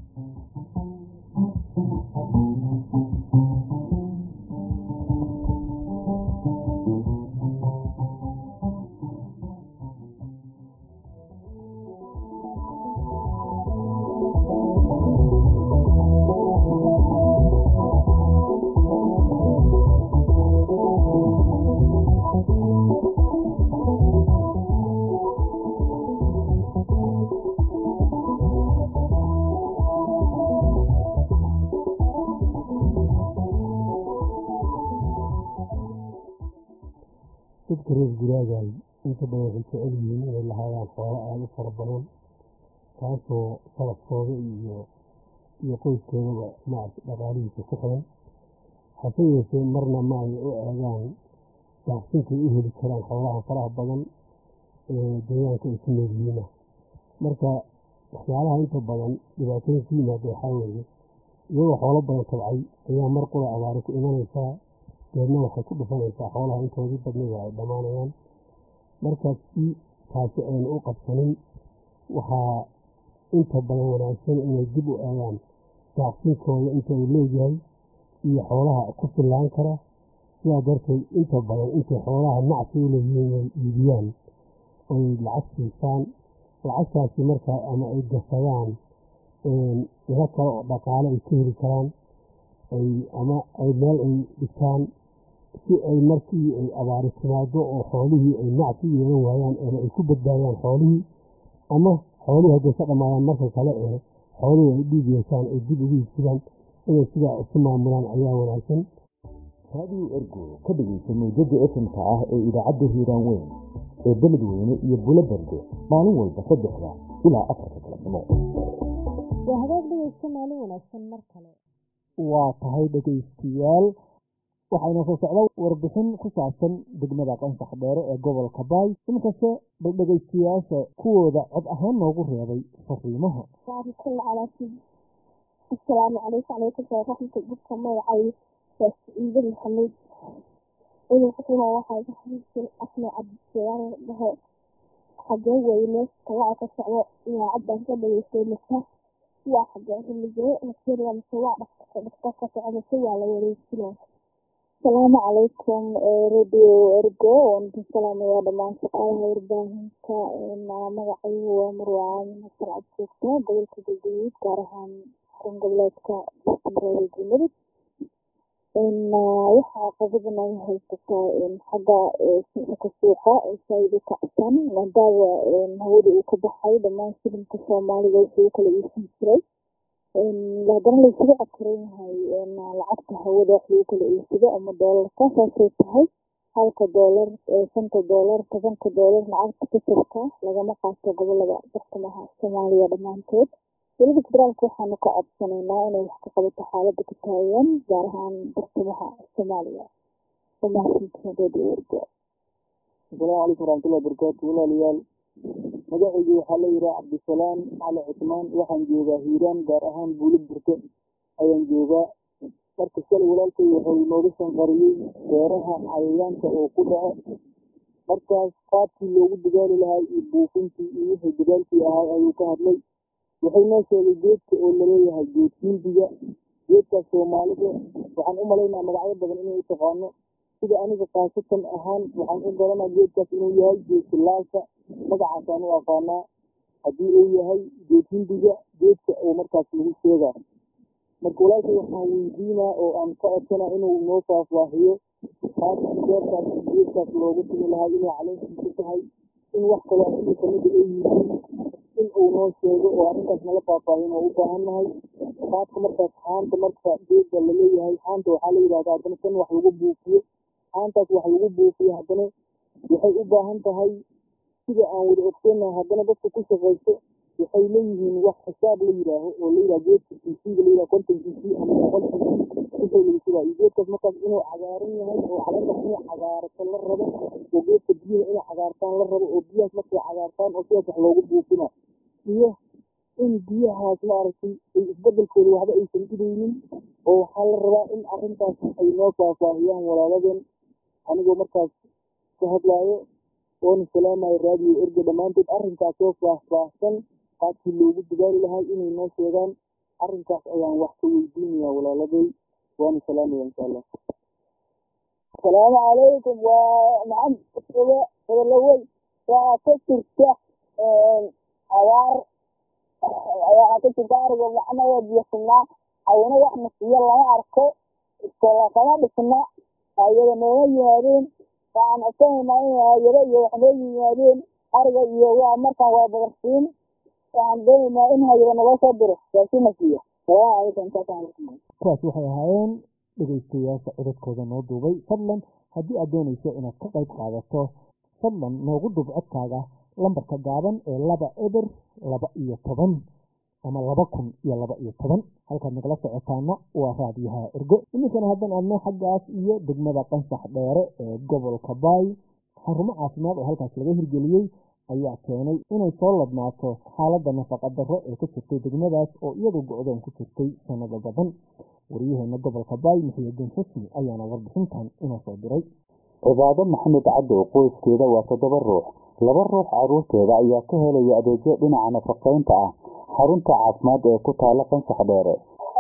dadka reer guraagaay inta badan waxay jecel yihiin inay lahaadaan xoolo aada u fara badan taasoo salafkooda iyo iyo qoyskeedaba maarata dhaqaalihiisa ku xiran hase yeeshee marna ma ay u eegaan daaqsinkay u heli karaan xoolaha faraha badan ee deegaanka ay ku nool yihiina marka waxyaalaha inta badan dhibaatooyin ku yimaada waxaa weeye iyagoo xoolo badan tabcay ayaa mar qura abaari ku imanaysaa deedna waxay ku dhufanaysaa xoolaha intoodii badnida ay dhammaanayaan markaas si taasi aynu u qabsanin waxaa inta badan wanaagsan inay dib u eegaan daaqsinkooda inta uu leeyahay iyo xoolaha ku fillaan kara sidaa darteed inta badan intay xoolaha nacsi u leeyihiin inay iibiyaan oy lacag siisaan lacagtaasi markaa ama ay gasadaan ilo kale oo dhaqaale ay ka heli karaan ay ama ay meel ay dhigtaan si ay markii ay abaari timaado oo xoolihii ay nacsi u yeelan waayaan ama ay ku badbaadaan xoolihii ama xoolihii hadday ka dhammaadaan marka kale ee xoolihii ay dhiig yeeshaan ay dib ugu iibsadaan inay sidaa isu maamulaan ayaa wanaagsan raadiyo ergo ka dhegaysa mawjada efmka ah ee idaacadda hiiraan weyn ee beledweyne iyo bulo berde maalin walba saddexda ilaa afarta galabnimo waa hagaag dhegeysta maalin wanaagsan mar kale waa tahay dhegaystayaal waxayna soo socda warbixin ku saabsan degmada qansax dheere ee gobolka baay inkasta bal dhegaystayaasha kuwooda cod ahaan noogu reebay fariimaha asalaamu calaykum calaykum salaam raxmata dadka magacay waa saciide maxamed idinkasuna waxaa xabiibsan axmed cabdisalaam dhahe xagee weeye meesha talaca ka socdo idaacaddan ka dhageystay mase waa xagee rimijee maseriya mase waa dhaqtarka dhaqtar ka soco mase waa la wareejinaya asalaamu calaykum radio ergo waan idin salaamayaa dhammaan shaqaalaha warbaahinta magacaygu waa marwacaan masar cabjoogta gobolka galgaduud gaar ahaan xarun goboleedka bartamareeda galmudug waxaa qabadan ay haysataa xagga sixirka suuqa saaid u kacsan maadaama hawada uu ka baxay dhammaan shilinka soomaalida wixii u kala iibsan jiray haddana laysugu cakiran yahay lacagta hawada wax lagu kala iibsado ama doolarka saasay tahay halka doolar shanta doolar tobanka doolar lacagta ka jirta lagama qaato gobolada bartamaha soomaaliya dhammaantood dowladda federaalka waxaanu ka codsanaynaa inay wax ka qabato xaalada ka taagan gaar ahaan bartamaha soomaaliya umahadsantihiin radio ergo asalaamu calaykum waraxmatullahi wabarakaatu walaalayaal magacaygu waxaa la yidhaha cabdisalaam cali cusmaan waxaan joogaa hiiraan gaar ahaan buulo burte ayaan joogaa marka shalay walaalkay wuxuu inooga shanqariyey beeraha cayayaanka oo ku dhaco markaas qaabkii loogu dadaali lahaa iyo buufintii iyo wixii dadaalkii ahaa ayuu ka hadlay wuxuu noo sheegay geedka oo laleeyahay geed hindiga geedkaas soomaalida waxaan u malaynaa magacyo badan inay u taqaano sida aniga kaasatan ahaan waxaan u garanaa geedkaas inuu yahay geed silaalka magacaasaan u aqaanaa haddii uu yahay geed hindiga geedka oo markaas lagu sheegaa marka walaalkay waxaan weydiinaa oo aan ka codsanaa inuu noo faahfaahiyo qaabkii beertaas geedkaas loogu timi lahaa inay caleentiisu tahay in wax kaloo asiga kamida ay yihiin in uu noo sheego oo arrintaas nala faahfaahin oo u baahan nahay qaabka markaas xaanta marka geedka laleeyahay xaanta waxaa la yidhahdaa haddana kan wax lagu buufiyo xaantaas wax lagu buufiyo haddana waxay u baahan tahay sida aan wada ogsoonnahay haddana dadka ku shaqaysto waxay leeyihiin wax xisaab la yidhaaho oo la yidhaha geedka cc ga la yidhaha konton cc ama boqol cc shubaa iyo geedkaas markaas inuu cagaaran yahay oo caleentaas inay cagaarato la rabo oo geedka biyaha inay cagaartaan la rabo oo biyahaas markay cagaartaan oo sidaas wax loogu buufina iyo in biyahaas maaragtay ay isbedelkooda waxba aysan dhibeynin oo waxaa la rabaa in arrintaas ay noo faahfaahiyaan walaaladeen anigoo markaas ka hadlaayo oona salaamayo raadiyo erga dhammaantood arrinkaas oo faahfaahsan qaabkii loogu dadaali lahaa inay noo sheegaan arrinkaas ayaan wax ka weydiinayaa walaaladay waana salaamaya insha allah asalaamu calaykum waa maxamed oga hadalawey waxaa ka jirta abaar waxaa ka jirta ariga macna waa biyosinaa ayana wax nasiyo lama arko kama dhisna ayada nooma yimaadeen waxaan codsanaynaa in hayado iyo wax noo yimaadeen ariga iyo waa markaan waa badarsiin waxaan doonaynaa in hayado naloo soo diro raasina siiyo salaamu calaykum intaasaan kuwaas waxay ahaayeen dhegaystayaasha codadkooda noo duubay fadlan haddii aad doonayso inaad ka qayb qaadato fadlan noogu duub codkaaga lambarka gaaban ee laba eber laba iyo toban ama laba kun iyo laba iyo toban halkaad nagala socotaana waa raadiyaha ergo iminkana haddan aadno xaggaas iyo degmada qansax dheere ee gobolka baay xarumo caafimaad oo halkaas laga hirgeliyey ayaa keenay inay soo ladnaato xaaladda nafaqa darro ee ka jirtay degmadaas oo iyadu go-doon ku jirtay sanado badan waryaheena gobolka baay muxiyidiin xusni ayaana warbixintan inoo soo diray cibaado maxamed cadow qoyskeeda waa toddoba ruux laba ruux caruurteeda ayaa ka helaya adeegyo dhinaca nafaqaynta ah xarunta caafimaad ee ku taala qansax dheere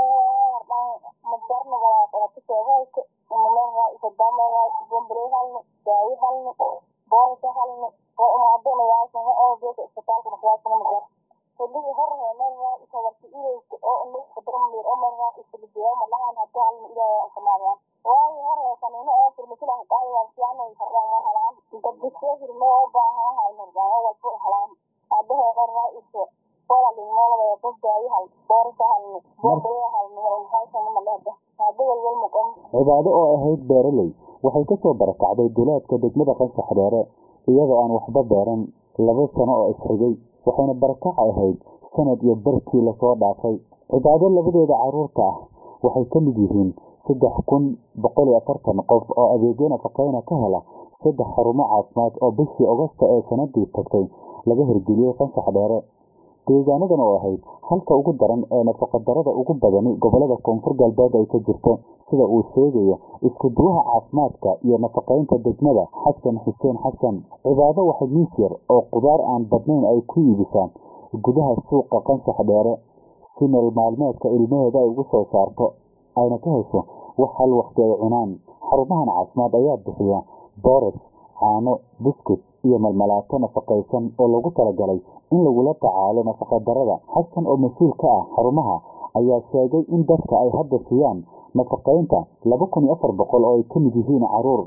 cibaado oo ahayd beeraley waxay kasoo barakacday duleedka degmada qansax dheere iyadoo aan waxba beeran laba sano oo isxigay waxayna barakac ahayd sanad iyo barkii lasoo dhaafay cibaado labadeeda caruurta ah waxay ka mid yihiin saddex kun boqol iyo afartan qof oo adeegyo nafaqeyna ka hela saddex xarumo caafimaad oo bishii ogosta ee sanadii tagtay laga hirgeliyey qansax dheere deegaanadan oo ahayd halka ugu daran ee nafaqadarada ugu badani gobolada koonfur galbeed ay ka jirto sida uu sheegayo isku duwaha caafimaadka iyo nafaqaynta degmada xasan xuseen xasan cibaado waxay miis yar oo qudaar aan badnayn ay ku iibisaan gudaha suuqa qansax dheere si meel maalmeedka ilmaheeda ay ugu soo saarto ayna ka hesho wax hal waqti ay cunaan xarumahan caafimaad ayaa bixiya boores caano buskut iyo malmalaato nafaqaysan oo lagu talagalay in lagula tacaalo nafaqadarada xasan oo mas-uul ka ah xarumaha ayaa sheegay in dadka ay hadda siiyaan nafaqaynta laba kun iyo afar boqol oo ay ka mid yihiin caruur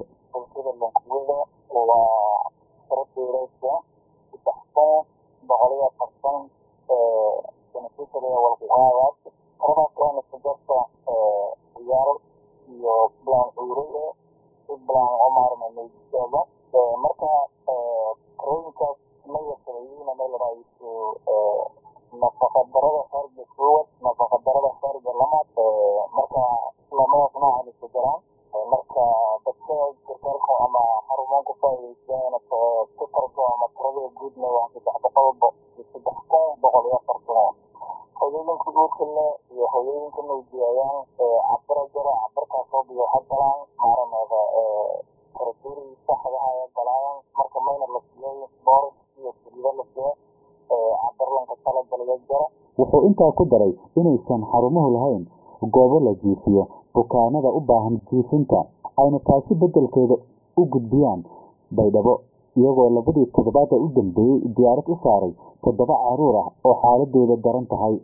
wuxuu intaa ku daray inaysan xarumuhu lahayn goobo la jiifiyo bukaanada u baahan jiifinta ayna taasi beddelkeeda u gudbiyaan baydhabo iyagoo labadii toddobaad ee u dambeeyey diyaarad u saaray toddoba caruur ah oo xaaladooda daran tahay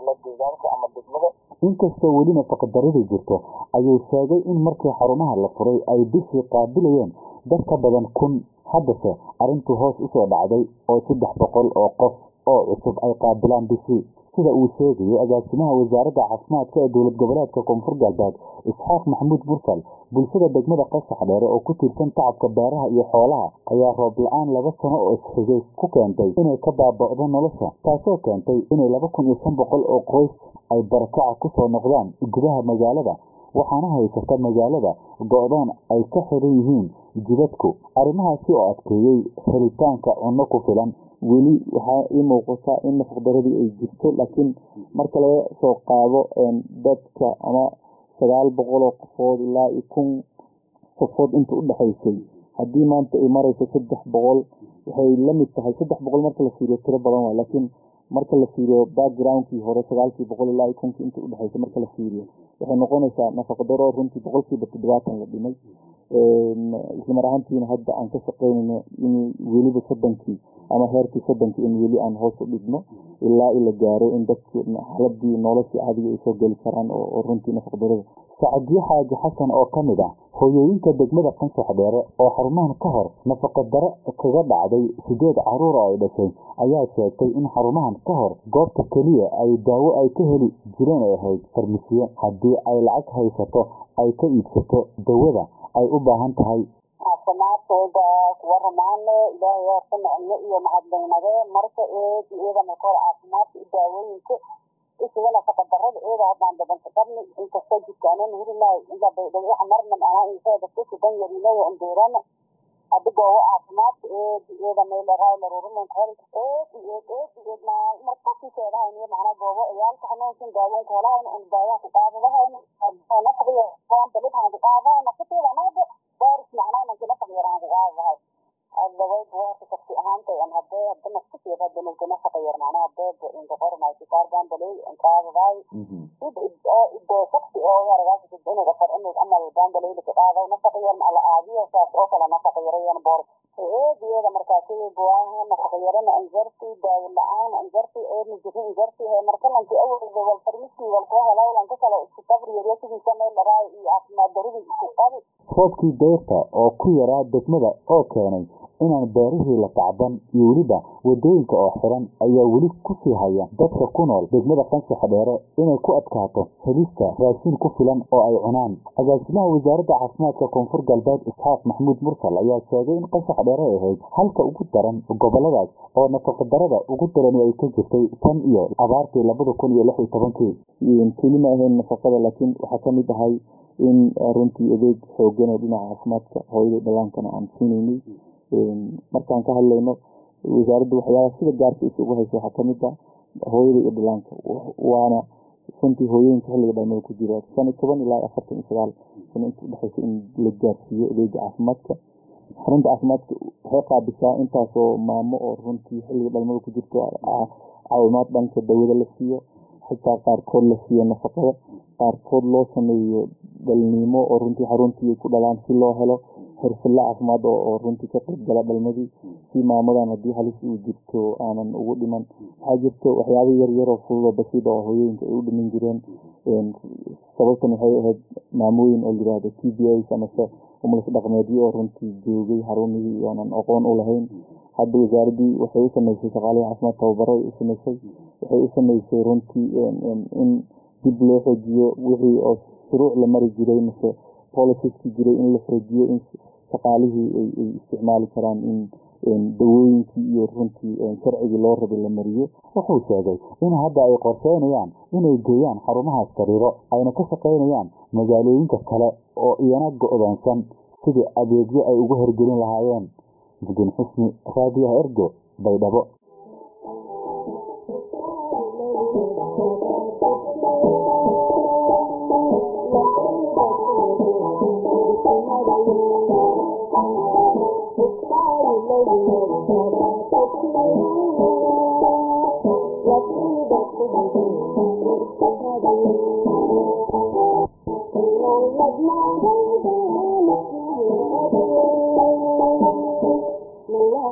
taalla deegaanka ama degmada inkastoo weli nafaqadarrida jirto ayuu sheegay in markii xarumaha la furay ay bishii qaabilayeen dad ka badan kun haddase arrintuu hoos usoo dhacday oo saddex boqol oo qof oo cusub ay qaabilaan bishii sida uu sheegayay agaasimaha wasaaradda caafimaadka ee dowlad goboleedka koonfur galbeed isxaaq maxamuud mursal bulshada degmada qasax dheere oo ku tiirsan tacabka beeraha iyo xoolaha ayaa roob la-aan laba sano oo isxigay ku keentay inay ka baaba'do nolosha taasoo keentay inay laba kun iyo shan boqol oo qoys ay barakaca kusoo noqdaan gudaha magaalada waxaana haysata magaalada go-doon ay ka xiran yihiin jidadku arrimahaasi oo adkeeyey helitaanka cunno ku filan weli waxaa ii muuqata in nafaqdaradii ay jirto laakiin marka laga soo qaado dadka ama sagaal boqol oo qofood ilaa iyo kun qofood inta u dhexaysay haddii maanta ay marayso saddex boqol waxay la mid tahay saddex boqol marka la fiiriyo tiro badan waa laakiin marka la fiiriyo backgroundkii hore sagaalkii boqol ilaa iyo kunkii inta udhexaysay marka la fiiriyo waxay noqonaysaa nafaqadaro runtii boqolkiiba toddobaatan la dhimay islamar ahaantiina hadda aan ka shaqeynayno in weliba soddonkii ama heerkii soddonkii in weli aan hoos u dhigno ilaa ila gaaro in dadkii xaladii noloshii caadiga ay soo geli karaan oo runtii nafaqdarada sacadiyo xaaji xasan oo ka mid ah hooyooyinka degmada qansax dheere oo xarumahan ka hor nafaqadaro kaga dhacday sideed caruur oo ay dhashay ayaa sheegtay in xarumahan ka hor goobta keliya ay daawo ay ka heli jireen ay ahayd farmisiye haddii ay lacag haysato ay ka iibsato dawada ay u baahan tahay caafimaadkooda kuwa ramaane ilaahay horta nicmo iyo mahadnaynade marka eed iyada marka hore caafimaadka iyo daawooyinka isiga nafaqadarada iyada haddaan badanka qabni inkastoo jirkaanan hurimaay inta baydhagaxa marna macnaa insheeda kusugan yarinayo umbeerana adigoo caafimaadka eed iyada meelaraay larurumanka hor eed eed eed eed markasii sheedahayn macnaa goobo ciyaalka xanuunsan daawoonka helahayn un daawaha ku qaadadahayn nafdiga balidhaan ku qaadahay nafsateeda anada baaris macnaa nanki nafaq yaraan ku qaadadahay adaway buwaaka shaqsi ahaantay an hadee hada nafsasii hada nulka nafaqa yar macnaa hadee inka qormay sikaarban balay qaadadahay idoo shaqsi oo yaragaas inuga far inug amal banbalayda ka qaaday nafaqa yar ma ala aadiyo saas oo kale nafaqa yarayan boor eediyada markaasi buwaaha nafaqa yarana anjarti daawo la-aan anjarti eedna jiri anjarti he markalanki awalda wal farmisi wal kuwa helawlanka kale isku sabri yaryo sidiisa meel dharaay iyo caafimaad daridii isku qabi roobkii dayrta oo ku yaraa degmada oo keenay inaan beerihii la tacban iyo weliba wadooyinka oo xiran ayaa weli kusii haya dadka ku nool degmada qansaxa dheere inay ku adkaato helista raashin ku filan oo ay cunaan agaasimaha wasaaradda caafimaadka koonfur galbeed isxaaq maxamuud mursal ayaa sheegay in qansax dheere ay ahayd halka ugu daran goboladaas oo nafaqadarada ugu darani ay ka jirtay tan iyo abaartii labada kun iyo lix iyo tobankii keli ma ahayn nafaqada laakiin waxaa kamid ahay in runtii adeeg xoogan oo dhinaca caafimaadka hooyada dhallaankana aan siinaynay markaan ka hadlayno wasaaradda waxyaabaha sida gaarka isugu haysa waxaa kamid ah hooyada iyo dhallaanka waana runtii hooyooyinka xilliga dhalmada ku jira shan iyo toban ilaa afartan iyo sagaal sano inta udhexaysa in la gaarsiiyo adeega caafimaadka xarunta caafimaadka waxay qaabisaa intaasoo maamo oo runtii xilliga dhalmada ku jirto caawimaad dhanka dawada la siiyo xitaa qaarkood la siiyo nafaqada qaarkood loo sameeyo dhalniimo oo runtii xaruntii ku dhalaan si loo helo xirfadla caafimaad oo runtii ka qayb gala dhalmadii si maamadan haddii halis uu jirto aanan ugu dhiman waxaa jirto waxyaaba yaryaroo fududoo basiid oo hooyooyinka ay u dhiman jireen sababtan waxay ahayd maamooyin oo layihahdo t b as amase umulis dhaqmeedyo oo runtii joogay xarumihii oonan aqoon u lahayn hadda wasaaraddii waxay u sameysay shaqaalihii caafimaad tababaro ay u sameysay waxay u sameysay runtii in dib loo xoojiyo wixii oo shuruuc la mari jiray mase boliciski jiray in la xoojiyo in shaqaalihii ay isticmaali karaan in dawooyinkii iyo runtii sharcigii loo rabay la mariyo wuxuu sheegay in hadda ay qorsheynayaan inay geeyaan xarumahaas sariiro ayna ka shaqaynayaan magaalooyinka kale oo iyana go-doonsan sidii adeegyo ay ugu horgelin lahaayeen mudin xusni raadiyaha ergo baydhabo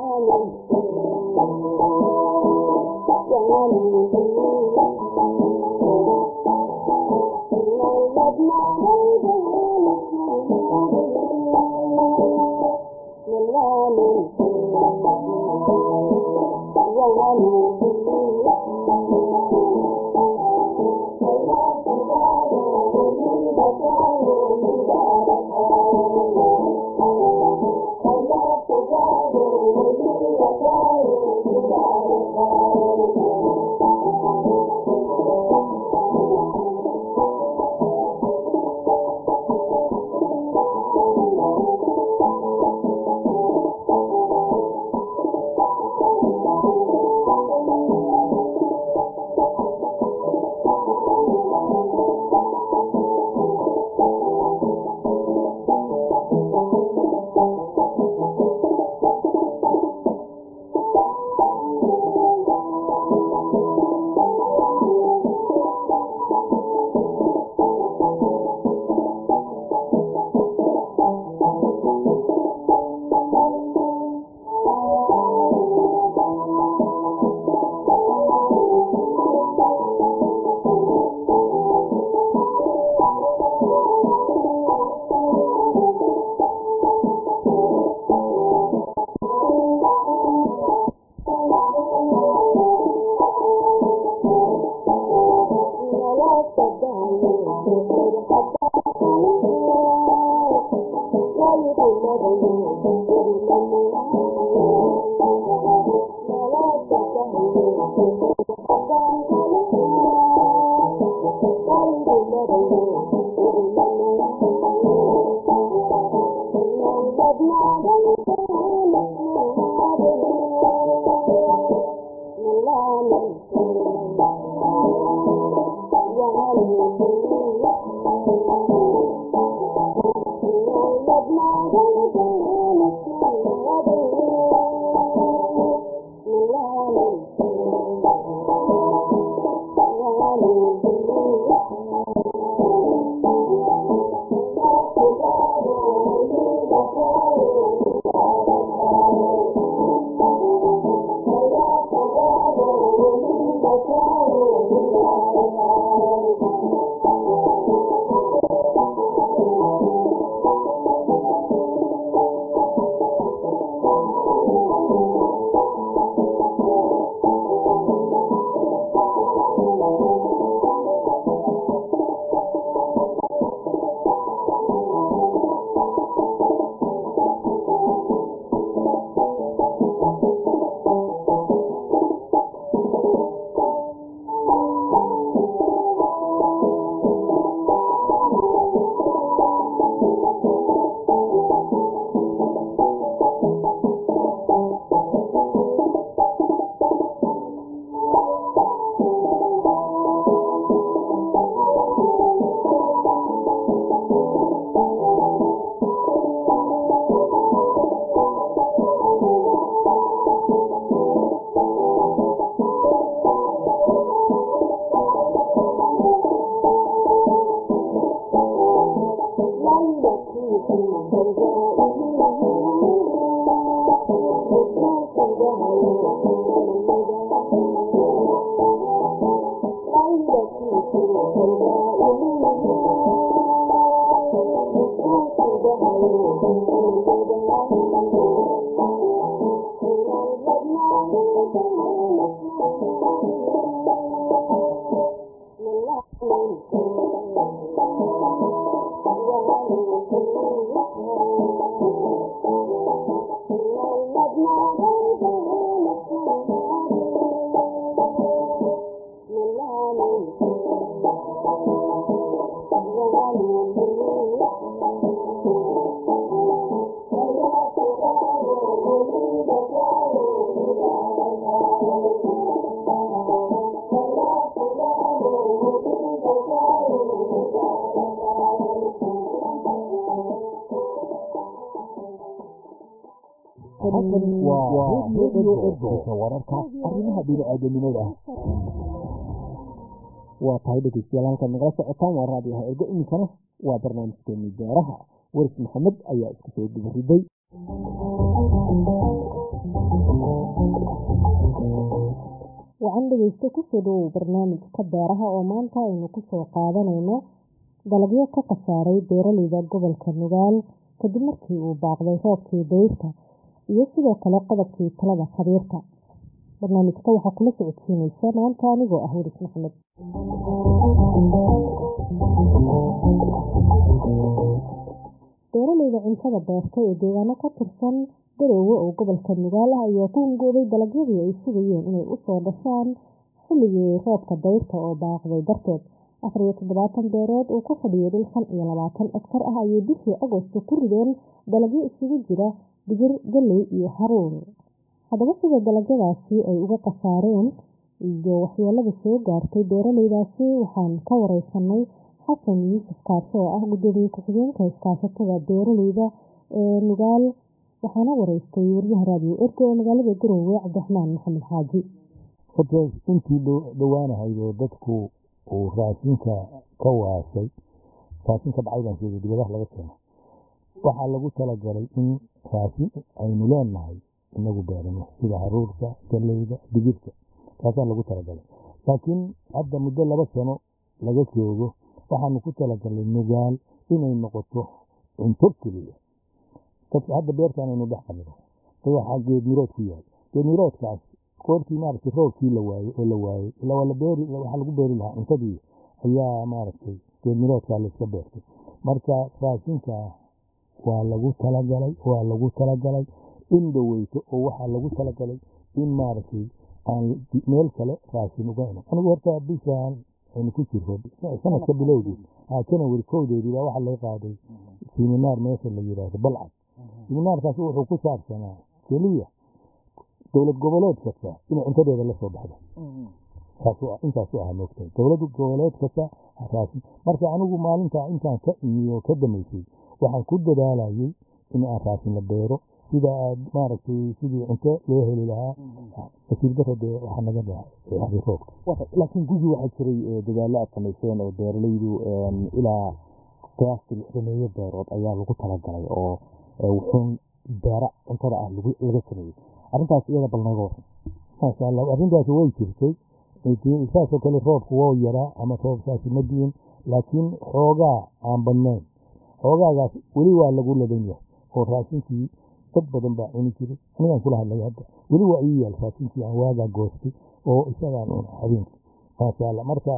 Thank you. wararka arrimaha bini-aadanimada waa tahay dhegeystayaal halkaad nagala socotaan waa raadiyaha ergo iminkana waa barnaamijkeeni beeraha waris maxamed ayaa isku soo dubariday wacan dhegeysta kusoo dhawow barnaamijka beeraha oo maanta aynu kusoo qaadanayno dalagyo ka khasaaray beeraleyda gobolka nugaal kadib markii uu baaqday roobkii dayrta iyo sidoo kale qodobkii talada khabiirka barnaamijka waxaa kula socodsiinaysa maanta anigoo ah welis maxamed beeraleyda cuntada beerta ee deegaano ka tirsan garoowe oo gobolka nugaal ah ayaa ku hungoobay dalagyadii ay sugayeen inay usoo dhashaan xilligii roobka dayrta oo baaqday darteed afar iyo toddobaatan beerood uu ka fadhiyay dhul shan iyo labaatan egtar ah ayay bishii agosto ku rideen dalagyo isugu jira digir galley iyo haruur haddaba sida dalagyadaasi ay uga khasaareen iyo waxyeelada soo gaartay beeraleydaasi waxaan ka wareysanay xasan yuusuf kaasho oo ah gudoomiye ku-xigeenka iskaashatada beeraleyda ee nugaal waxaana wareystay waryaha raadiyo erka ee magaalada garoowe cabdiraxmaan maxamed xaaji horta intii dhowaanahayd oo dadku uu raashinka ka waashay raashinka dhacay baan sheegay dibadaha laga keeno waxaa lagu talagalay in raashin aynu leenahay inagu beerano sida haruurka galeyda digirta taasaa lagu talagalay laakiin hadda muddo laba sano laga joogo waxaanu ku talagalnay nugaal inay noqoto cunto keliya hadda beertaan aynu dhex qabno waxaa geedmirood ku yaal geedmiroodkaas goortii maaragtay roobkii la waayey oo la waayey ilaa la beeri waxaa lagu beeri lahaa cuntadii ayaa maaragtay geedmiroodkaa layska beertay marka raashinka waa lagu talagalay waa lagu talagalay in dhoweyto oo waxaa lagu talagalay in maaragtay aan meel kale raashin uga iman anigu horta bishaan aynu ku jirro sanadka bilowdii janawari kowdeedii baa waxaa laga qaaday siminaar meesha la yidhaahdo balcad siminaarkaas wuxuu ku saabsanaa keliya dowlad goboleed kasta inay cuntadeeda la soo baxdo intaasu ahaa moogtay dowlad goboleed kasta raashin marka anigu maalintaa intaan ka imiyo ka damaysay waxaan ku dadaalayay in aan raashin la beero sida aad maaragtay sidii cunto loo heli lahaa nasiib daro dee waxaa naga dhacay roobka laakiin gugi waxaa jiray dadaallo aad samayseen oo beeralaydu ilaa qiyaastii lixdameeyo beerood ayaa lagu talagalay oo wuxuun beera cuntada ah laga sameeyey arrintaas iyada bal naga waran maasha allah arrintaas way jirtay saasoo kale roobku waa yaraa ama roobkaasi ma diin laakiin xoogaa aan badnayn xoogaagaas weli waa lagu ladan yahay oo raashinkii dad badan baa cuni jiray anigaan kula hadlay hadda weli waa ii yaal raashinkii aan waagaa goostay oo isagaan cuna habeenkii maasha allah marka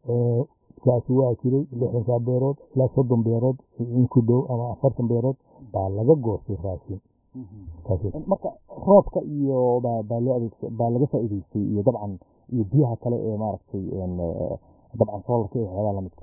kaasi waa jiray lixdankaa beerood ilaa soddon beerood in ku dhow ama afartan beerood baa laga goostay raashin marka roobka iyo baa laga faa'iidaystay iyo dabcan iyo biyaha kale ee maaragtay dabcan soolarka iyo waxyaabaha lamidka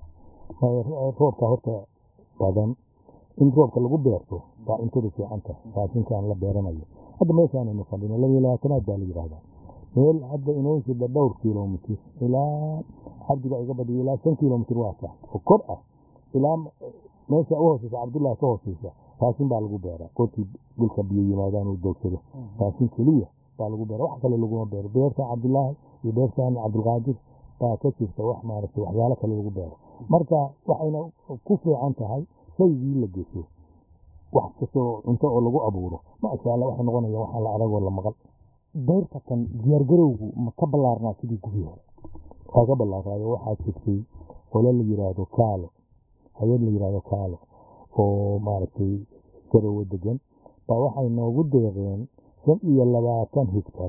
roobka horta badan in roobka lagu beerto baa cuntada fiican tahay raashinkaan la beeranayo hadda meeshaanaynu fadhino laba iyo labaatanaad baa la yidhaahdaa meel hadda inoo jida dhowr kilomitir ilaa cabdiga iga badiyo ilaa shan kilomitir waa tahay oo kor ah ilaa meesha u hooseysa cabdullahi ka hooseysa raashin baa lagu beeraa goortii dhulka biyo yimaadaan uu doogsado raashin keliya baa lagu beera wax kale laguma beero beertan cabdullaahi iyo beertan cabdulqaadir baa ka jirta wax maaragtay waxyaalo kale lagu beero marka waxayna ku fiican tahay shaygii la gesho wax kastoo cunto oo lagu abuuro maasha allah waxay noqonaya waxaan la aragoo la maqal dayrta tan diyaargarowgu ma ka ballaarnaa sidii gudii hore waa ka ballaaraayo waxaa jirtay qole la yidhaahdo kaalo hay-ad la yidhaahdo kaalo oo maaragtay garowe degan baa waxay noogu deeqeen shan iyo labaatan higtar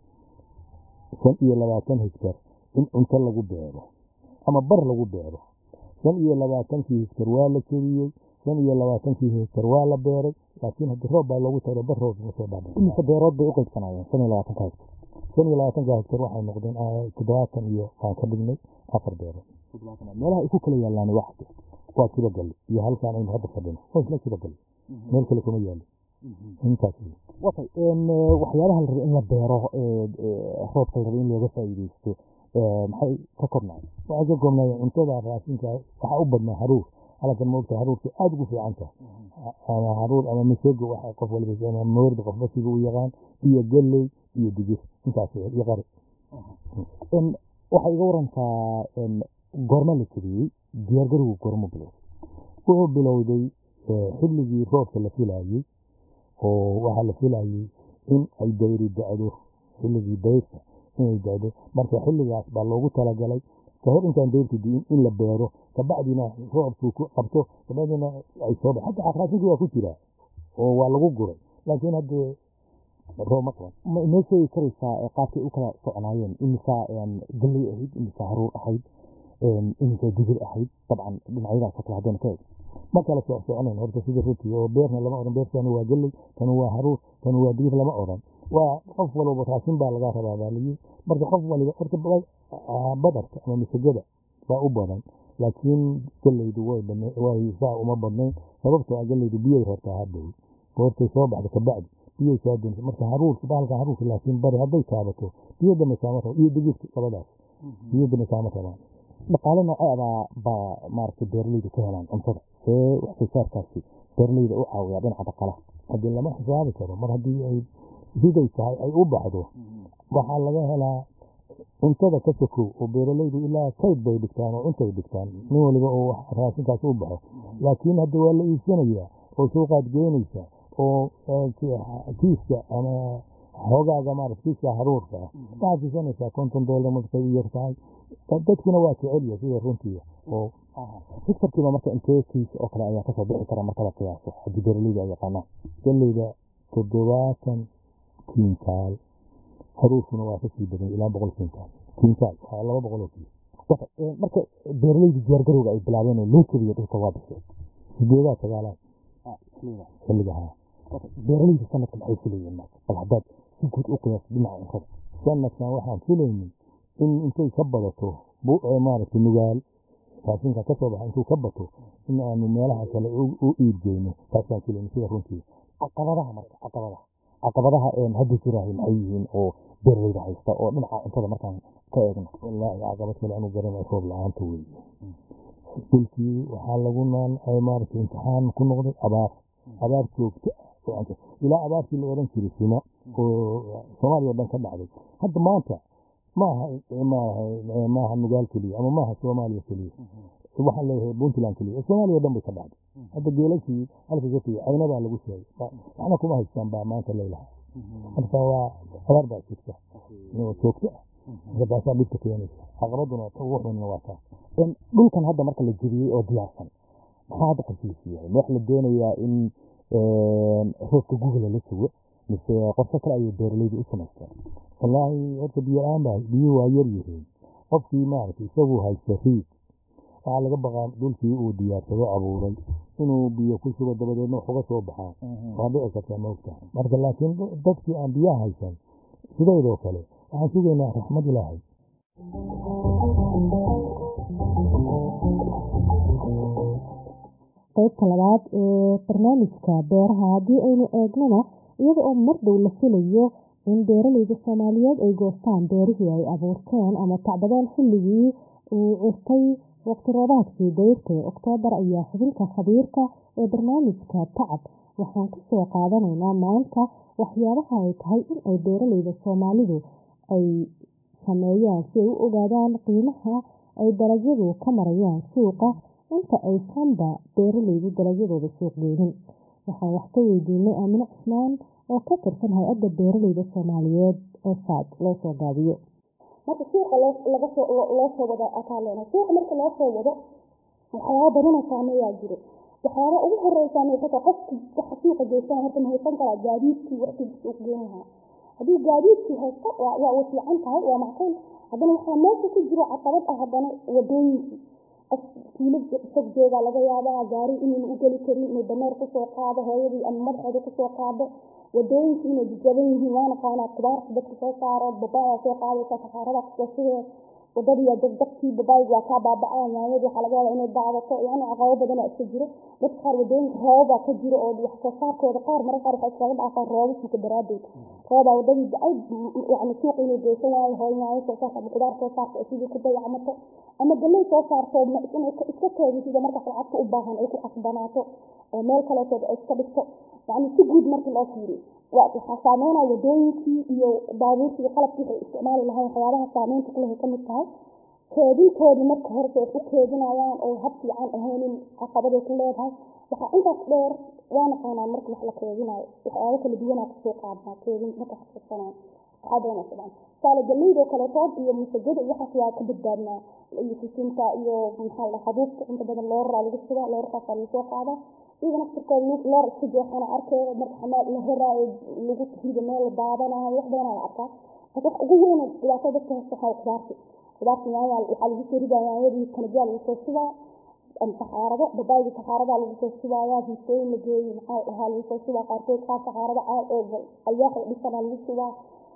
shan iyo labaatan higtar in cunto lagu beero ama bar lagu beero shan iyo labaatankii higtar waa la keliyey shan iyo labaatankii higtar waa la beeray laakiin haddii roob baa loogu tago bar roob ma soo dhaabay imise beerood bay u qaybsanayeen shan iyo labaatanka higtar shan iyo labaatanka higtar waxay noqdeen toddobaatan iyo waan ka dhignay afar beerood meelaha ay ku kala yaalaan wax waa kibagali iyo halkaan aynu hadda fadhino waa isla kibagali meel kale kuma yaalo intaas watay waxyaabaha la rabay in la beero roobka la rabay in looga faa'iidaysto maxay ka koobnaay waxay ka koobnaay cuntada raashinka waxaa u badnaa haruur halkan moogta haruurka aada ugu fiican tahay ama haruur ama masego waxa qof waliba ama moorda qofba siga u yaqaan iyo galley iyo digir intaas iyo qari waxay iga warantaa goorma la keliyey diyaargarowgu goormu bilowday wuxuu bilowday xilligii roobka la filayey oo waxaa la filayey in ay dayri dacdo xilligii dayrta inay dacdo marka xilligaas baa loogu talagalay kahor intaan dayrta diin in la beero kabacdina roobku ku qabto kabacdina ay soo ba hadda raashinkii waa ku jiraa oo waa lagu guray laakiin haddee roob ma qaban ma inoo sheegi karaysaa qaabkay u kala socnaayeen imisaa galley ahayd imisaa haruur ahayd imisaa digir ahayd dabcan dhinacyadaasoo kale haddaynu ka eeg ma kala soc soconayn horta sida runtii oo beerna lama odhan beertani waa galley tani waa haruur tani waa digir lama odhan waa qof walba raashin baa laga rabaa baa layii marka qof waliba horta badarka ama misagada waa u badan laakiin galleydu way saa uma badnayn sababtoo ah galleydu biyay hortaa hadhow goortay soo baxda kabacdi biyay soo dunsa marka haruurka bahalka haruurka laakiin bari hadday taabato biyadana kaama rabo iyo digirta labadaas biyadana kaama rabaan dhaqaale nooceeda baa maaragtay beeraleydu ka helaan cuntada see wax soo saarkaasi beeraleyda u caawiyaa dhinaca dhaqaalaha haddii lama xisaabi karo mar haddii ay siday tahay ay u baxdo waxaa laga helaa cuntada ka sokow oo beeraleydu ilaa kayd bay dhigtaan oo cuntay dhigtaan nin waliba oo raashinkaas u baxo laakiin hadda waa la iibsanayaa oo suuqaad geynaysa oo kiiska ama xoogaaga maarata kiiska haruurka ah waxaad siisanaysaa konton doolar markay u yar tahay dadkuna waa jecelya sida runtii oo hektarkiiba marka intee kiis oo kale ayaa kasoo bixi kara marka la qiyaaso haddii beeraleyda ay yaqaanaan galleyda toddobaatan kintaal haruurkuna waa kasii badan ilaa boqol kintaal kintaal waa laba boqol oo kiis marka beeraleyda diyaargarowga ay bilaabeen oo loo keliya dhulka waa bishay sideedaa sagaalaad xilliga haa beeraleyda sanadka maxay filayeen marka bal haddaad si guud u qiyaaso dhinaca cuntada sanadkan waxaan filaynay in intay ka badato maaragtay nugaal raashinka ka soo baxa intuu ka bato in aanu meelaha kale u iibgeyno taasaan filaynay sida runtii caqabadaha marka caqabadaha caqabadaha hadda jiraahay maxay yihiin oo beeraleyda haysta oo dhinaca cuntada markaan ka eegno wallaahi caqabad kale anu garanay roob la-aanta weeye dhulkii waxaa lagu naan maaragtay imtixaan ku noqday abaar abaar joogto ah ilaa abaartii la odhan jiray sima oo soomaaliya o dhan ka dhacday hadda maanta maaha maaha nugaal keliya ama maaha soomaaliya keliya waxaan leeyahay puntland keliya soomaaliya o dhan bay ka dhacday hadda geelashii halka ka tegey caynadaa lagu sheegay waxna kuma haystaan baa maanta leelaha marka waa abaar baa jirta joogto ah marka taasaa dhibka keenaysa caqabaduna ugu xunna waa taa dhulkan hadda marka la jebiyey oo diyaarsan maxaa hadda qorshadiisu yahay ma wax la doonayaa in roobka google la sugo mise qorshe kale ayay beeraleydu u samaysteen wallaahi horta biyo la-aan baa biyuhu waa yar yihiin qofkii maaragtay isagu haysta riig waxaa laga baqaa dhulkii uu diyaarsado abuuray inuu biyo ku shubo dabadeedna wax uga soo baxaa waa dhici kartaa maogta marka laakiin dadkii aan biyaha haysan sideedoo kale waxaan sugaynaa raxmad ilaahay qaybta labaad ee barnaamijka beeraha haddii aynu eegnana iyada oo mar dhow la filayo in beeraleyda soomaaliyeed ay goostaan beerihii ay abuurteen ama tacbadeen xilligii uu cirtay waqti roobaadkii dayrta ee oktoobar ayaa xubinka khabiirka ee barnaamijka tacab waxaan ku soo qaadanaynaa maanta waxyaabaha ay tahay in ay beeraleyda soomaalidu ay sameeyaan si ay u ogaadaan qiimaha ay dalagyadu ka marayaan suuqa inta aysanba beeraleydu dalagyadooda suuq geynin waxaan wax ka weydiinay aamine cusmaan oo ka tirsan hay-adda beeraleyda soomaaliyeed ee saad loo soo gaabiyo marka suuqa loo soo wado akaalena suuqa marka loo soo wado waxyaaba badana saameeyaa jiro waxyaaba ugu horeeya saameysata qofki waxa suuqa geystaan horta ma haysan karaa gaadiidkii waqtigii suuq geyn lahaa haddii gaadiidkii haysta waa u fiican tahay waa macquul haddana waxaa meesha ku jiro caqabad ah haddana wadooyinkii qof kiilo fog jooga laga yaabaa gaari inayna u geli karin inay dameer kusoo qaado hooyadii ama madaxeeda kusoo qaado wadooyinkii inay jajaban yihiin waana qaanaa kubaarta dadka soo saaro babaaya soo qaadaysa saxaarada kusoo shugee wadadiiya degdegtii babaayig waa kaa baabacaya yaanyadii waxaa laga yaabaa inay daadato yani caqabo badana iska jiro dadka qaar wadooyinka roobabaa ka jiro oo wax soo saarkooda qaar marka qaar waxay iskaga dhaafaan roobabka daraadeed roobaa wadadii da-ay yani suuqa inay geysan waayo hooy yaanyo soo saarta ama kudaar soo saarta sidii ku dayacmato ama galey soo saarto inay iska teegisido markaas lacagta u baahan ay ku qasbanaato oo meel kaleetood ay iska dhigto yani si guud markii loo fiiriyo waxaa saameynaya wadooyinkii iyo baabuurtii iyo qalabkii waxay isticmaali lahayn waxyaabaha saameynta kulehay ka mid tahay keedintoodii marka horese wax u keedinayaan oo hab fiican ahaynin caqabaday ku leedahay waxaa intaas dheer waa naqaanaa marka wax la keedinayo waxyaabo kala duwanaa kasoo qaadnaa keedin marka xasuusanaa waxaa doonaysa saale galeydoo kaleetood iyo masagada iyo waxaas waa ka badbaadnaa iyo sisinta iyo maxaa la habuubka inta badan looraraa lagu shubaa loorarkaasaa lagu soo qaadaa iyaga naftirkooda loor iska jeexana arkay marka xamaal la horaayo lagu rido meel la daadanayo wax badanaa la arkaa marka wax ugu weyn dhibaato dadka haysta waxaa qudaarti qudaarti yaanya waxaa lagu soo ridaa yaanyadii kanabyaa lagu soo shubaa saxaarado babaayga saxaaradaa lagu soo shubayaa hiisooyin la geeyey maxaa dhahaa lagu soo shubaa qaarkood qaar saxaarada alwaax la dhisana lagu shubaa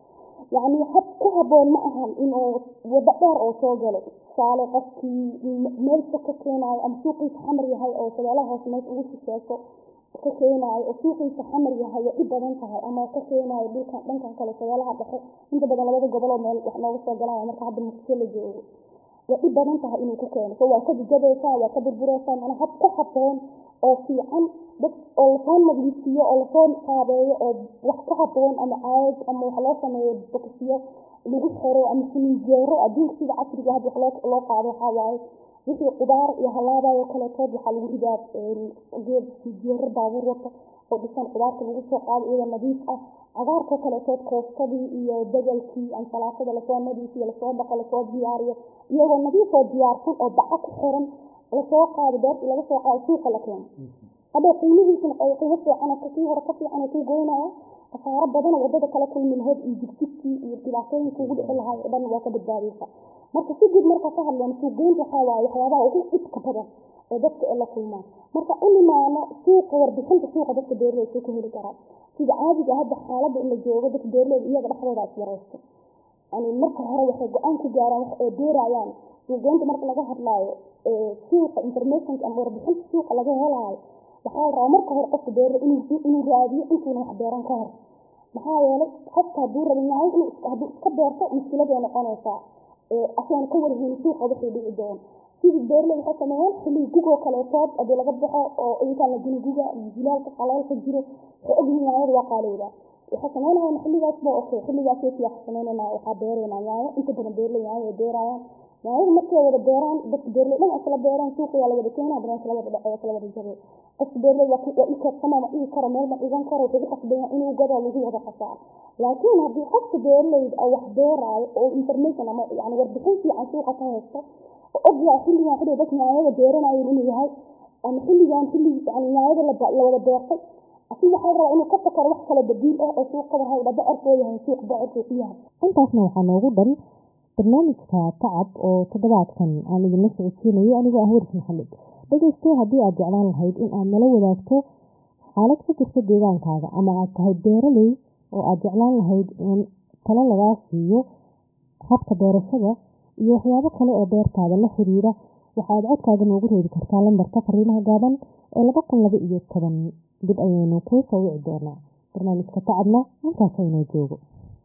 yacni hab ku haboon ma ahan inuu wado dheer oo soo galo tusaale qofkii meel fog ka keenaayo ama suuqiisa xamar yahay oo shabeelaha hoose meesha ugu shisheeso ka keenaayo oo suuqiisa xamar yahay way dhib badan tahay ama ka keenaayo dhulkan dhankan kale shabeelaha dhexe inta badan labada goboloo meel wax nooga soo galaya marka hadda muqdisho la joogo way dhib badan tahay inuu ku keeno so waa ka jajabeysaa waa ka burbureysaa mana hab ku haboon oo fiican dad oo lasoo nadiifiyo oo lasoo qaabeeyo oo wax ku haboon ama caag ama wax loo sameeyo bokisiyo lagu xiro ama siminjeero adduunka sida casriga hadda wax loo loo qaado waxaa waaye wixii qudaar iyo halaabayo kaleetood waxaa lagu ridaa geed siminjeero baabuur wata oo dhisan qudaarta lagu soo qaado iyadoo nadiif ah cagaarkoo kaleetood koostadii iyo bedelkii ansalaatada lasoo nadiifiyo lasoo dhaqo lasoo diyaariyo iyagoo nadiif oo diyaarsan oo baco ku xiran lasoo qaado beertii laga soo qaado suuqa la keeno hadda qiimihiisana qiimo fiican kii hore ka fiican kuu goynaya khasaaro badan wadada kala kulmi lahayd iyo jigsigkii iyo dhibaatooyinka ugu dhici lahaay oo dhan waa ka badbaadaysa marka si guud marka ka hadleen suuqgeynta waxaa waaye waxyaabaha ugu dhibka badan ee dadka ee la kulmaan marka u nimaano suuqa warbixinta suuqa dadka beeraleyda ku heli karaan sida caadiga hadda xaaladda in la joogo dadka beeraleyda iyaga dhexdooda iswareysto yani marka hore waxay go-aan ku gaaraan wax ay beerayaan suuqgeynta marka laga hadlaayo suuqa informationka ama warbixinta suuqa laga helaayo waxaa la rabaa marka hore qofka beerle inuu raadiyo intuuna wax beeran ka hor maxaa yeelay qofka hadduu rabin yahay inuu hadduu iska beerto mushkiladay noqonaysaa asagoon ka warheyni suuqa wixii dhici doon sidii beerle waxay sameeyeen xilliga gugoo kaleetood haddii laga baxo oo intaan la gini guga iyo jilaalka qaleelka jiro waxay ogyihiin yaanyada waa qaalowdaa waxay sameynayaan xilligaas ba okay xilligaas wati wax sameynayna waxaa beeraynaa yaayo inta badan beerle yaayo ay beerayaan yaanyada markay wada beeraan dadka beerle dhan isla beeraan suuqa waa la wada keenaa haddana isla wada dhacay isla wada jabay qofka beerle waa waa i keedsama ma dhigi karo meel ma dhigan karo wuxuu u qasbaya inuu gado lagu wada qasaa laakiin haddii qofka beerleyda oo wax beeraayo oo information ama yani warbixin fiican suuqa ka haysto oo ogyahay xilligan xilliga dadka yaanyada beeranayeen inuu yahay ama xilligan xilli yani yaanyada la wada beertay asi waxaa rabaa inuu ka fakaro wax kale badiil ah oo suuq qabar hayda bocorkoo yahay suuq bocorkuu ku yahay intaasna waxaa noogu dhan barnaamijka tacab oo toddobaadkan aan idinla socodsiinayo anigoo ah waris maxamed dhegeyste haddii aad jeclaan lahayd in aad nala wadaagto xaalad ka jirta deegaankaaga ama aad tahay beeraley oo aad jeclaan lahayd in talo lagaa siiyo habka beerashada iyo waxyaabo kale oo beertaada la xiriira waxaad codkaaga noogu reebi kartaa lambarka fariimaha gaaban ee laba kun laba iyo toban dib ayaynu kuu soo wici doonaa barnaamijka tacabna halkaas aynoo joogo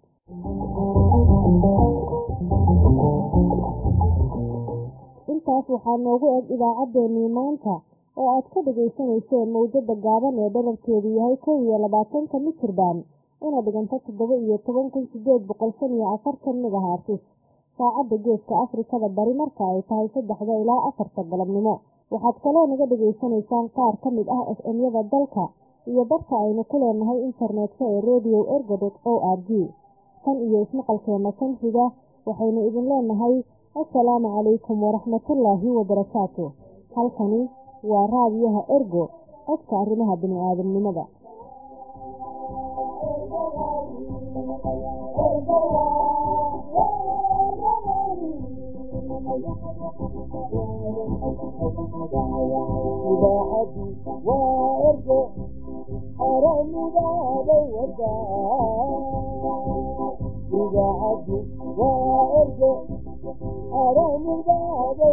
intaas waxaa noogu eg idaacaddeenii maanta oo aad ka dhagaysanayseen mawjada gaaban ee dherarkeedu yahay kow iyo labaatanka mitirban una dhiganta toddoba iyo toban kun sideed boqol shan iyo afartan megahartis saacadda geeska afrikada bari marka ay tahay saddexda ilaa afarta galabnimo waxaad kaloo naga dhegaysanaysaan qaar ka mid ah f m-yada dalka iyo barka aynu ku leenahay internetka ee radio ergodot o r g tan iyo ismaqalkeena kan xiga waxaynu idin leenahay assalaamu calaykum waraxmatullaahi wabarakaatu halkani waa raadiyaha ergo codka arrimaha bini-aadamnimada idaacadii waa ergo aramidaada wadaa idaacadii waa ergo aramidaada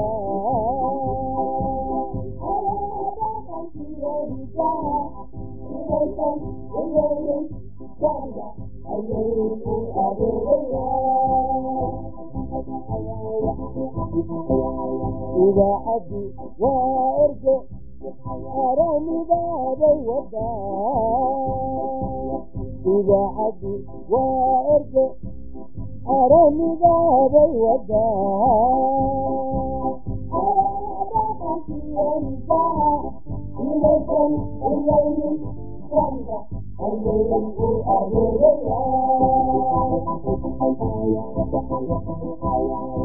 idaacadii waa ergo aramidaada wadaa idaacadii waa ergo aramidaada wadaa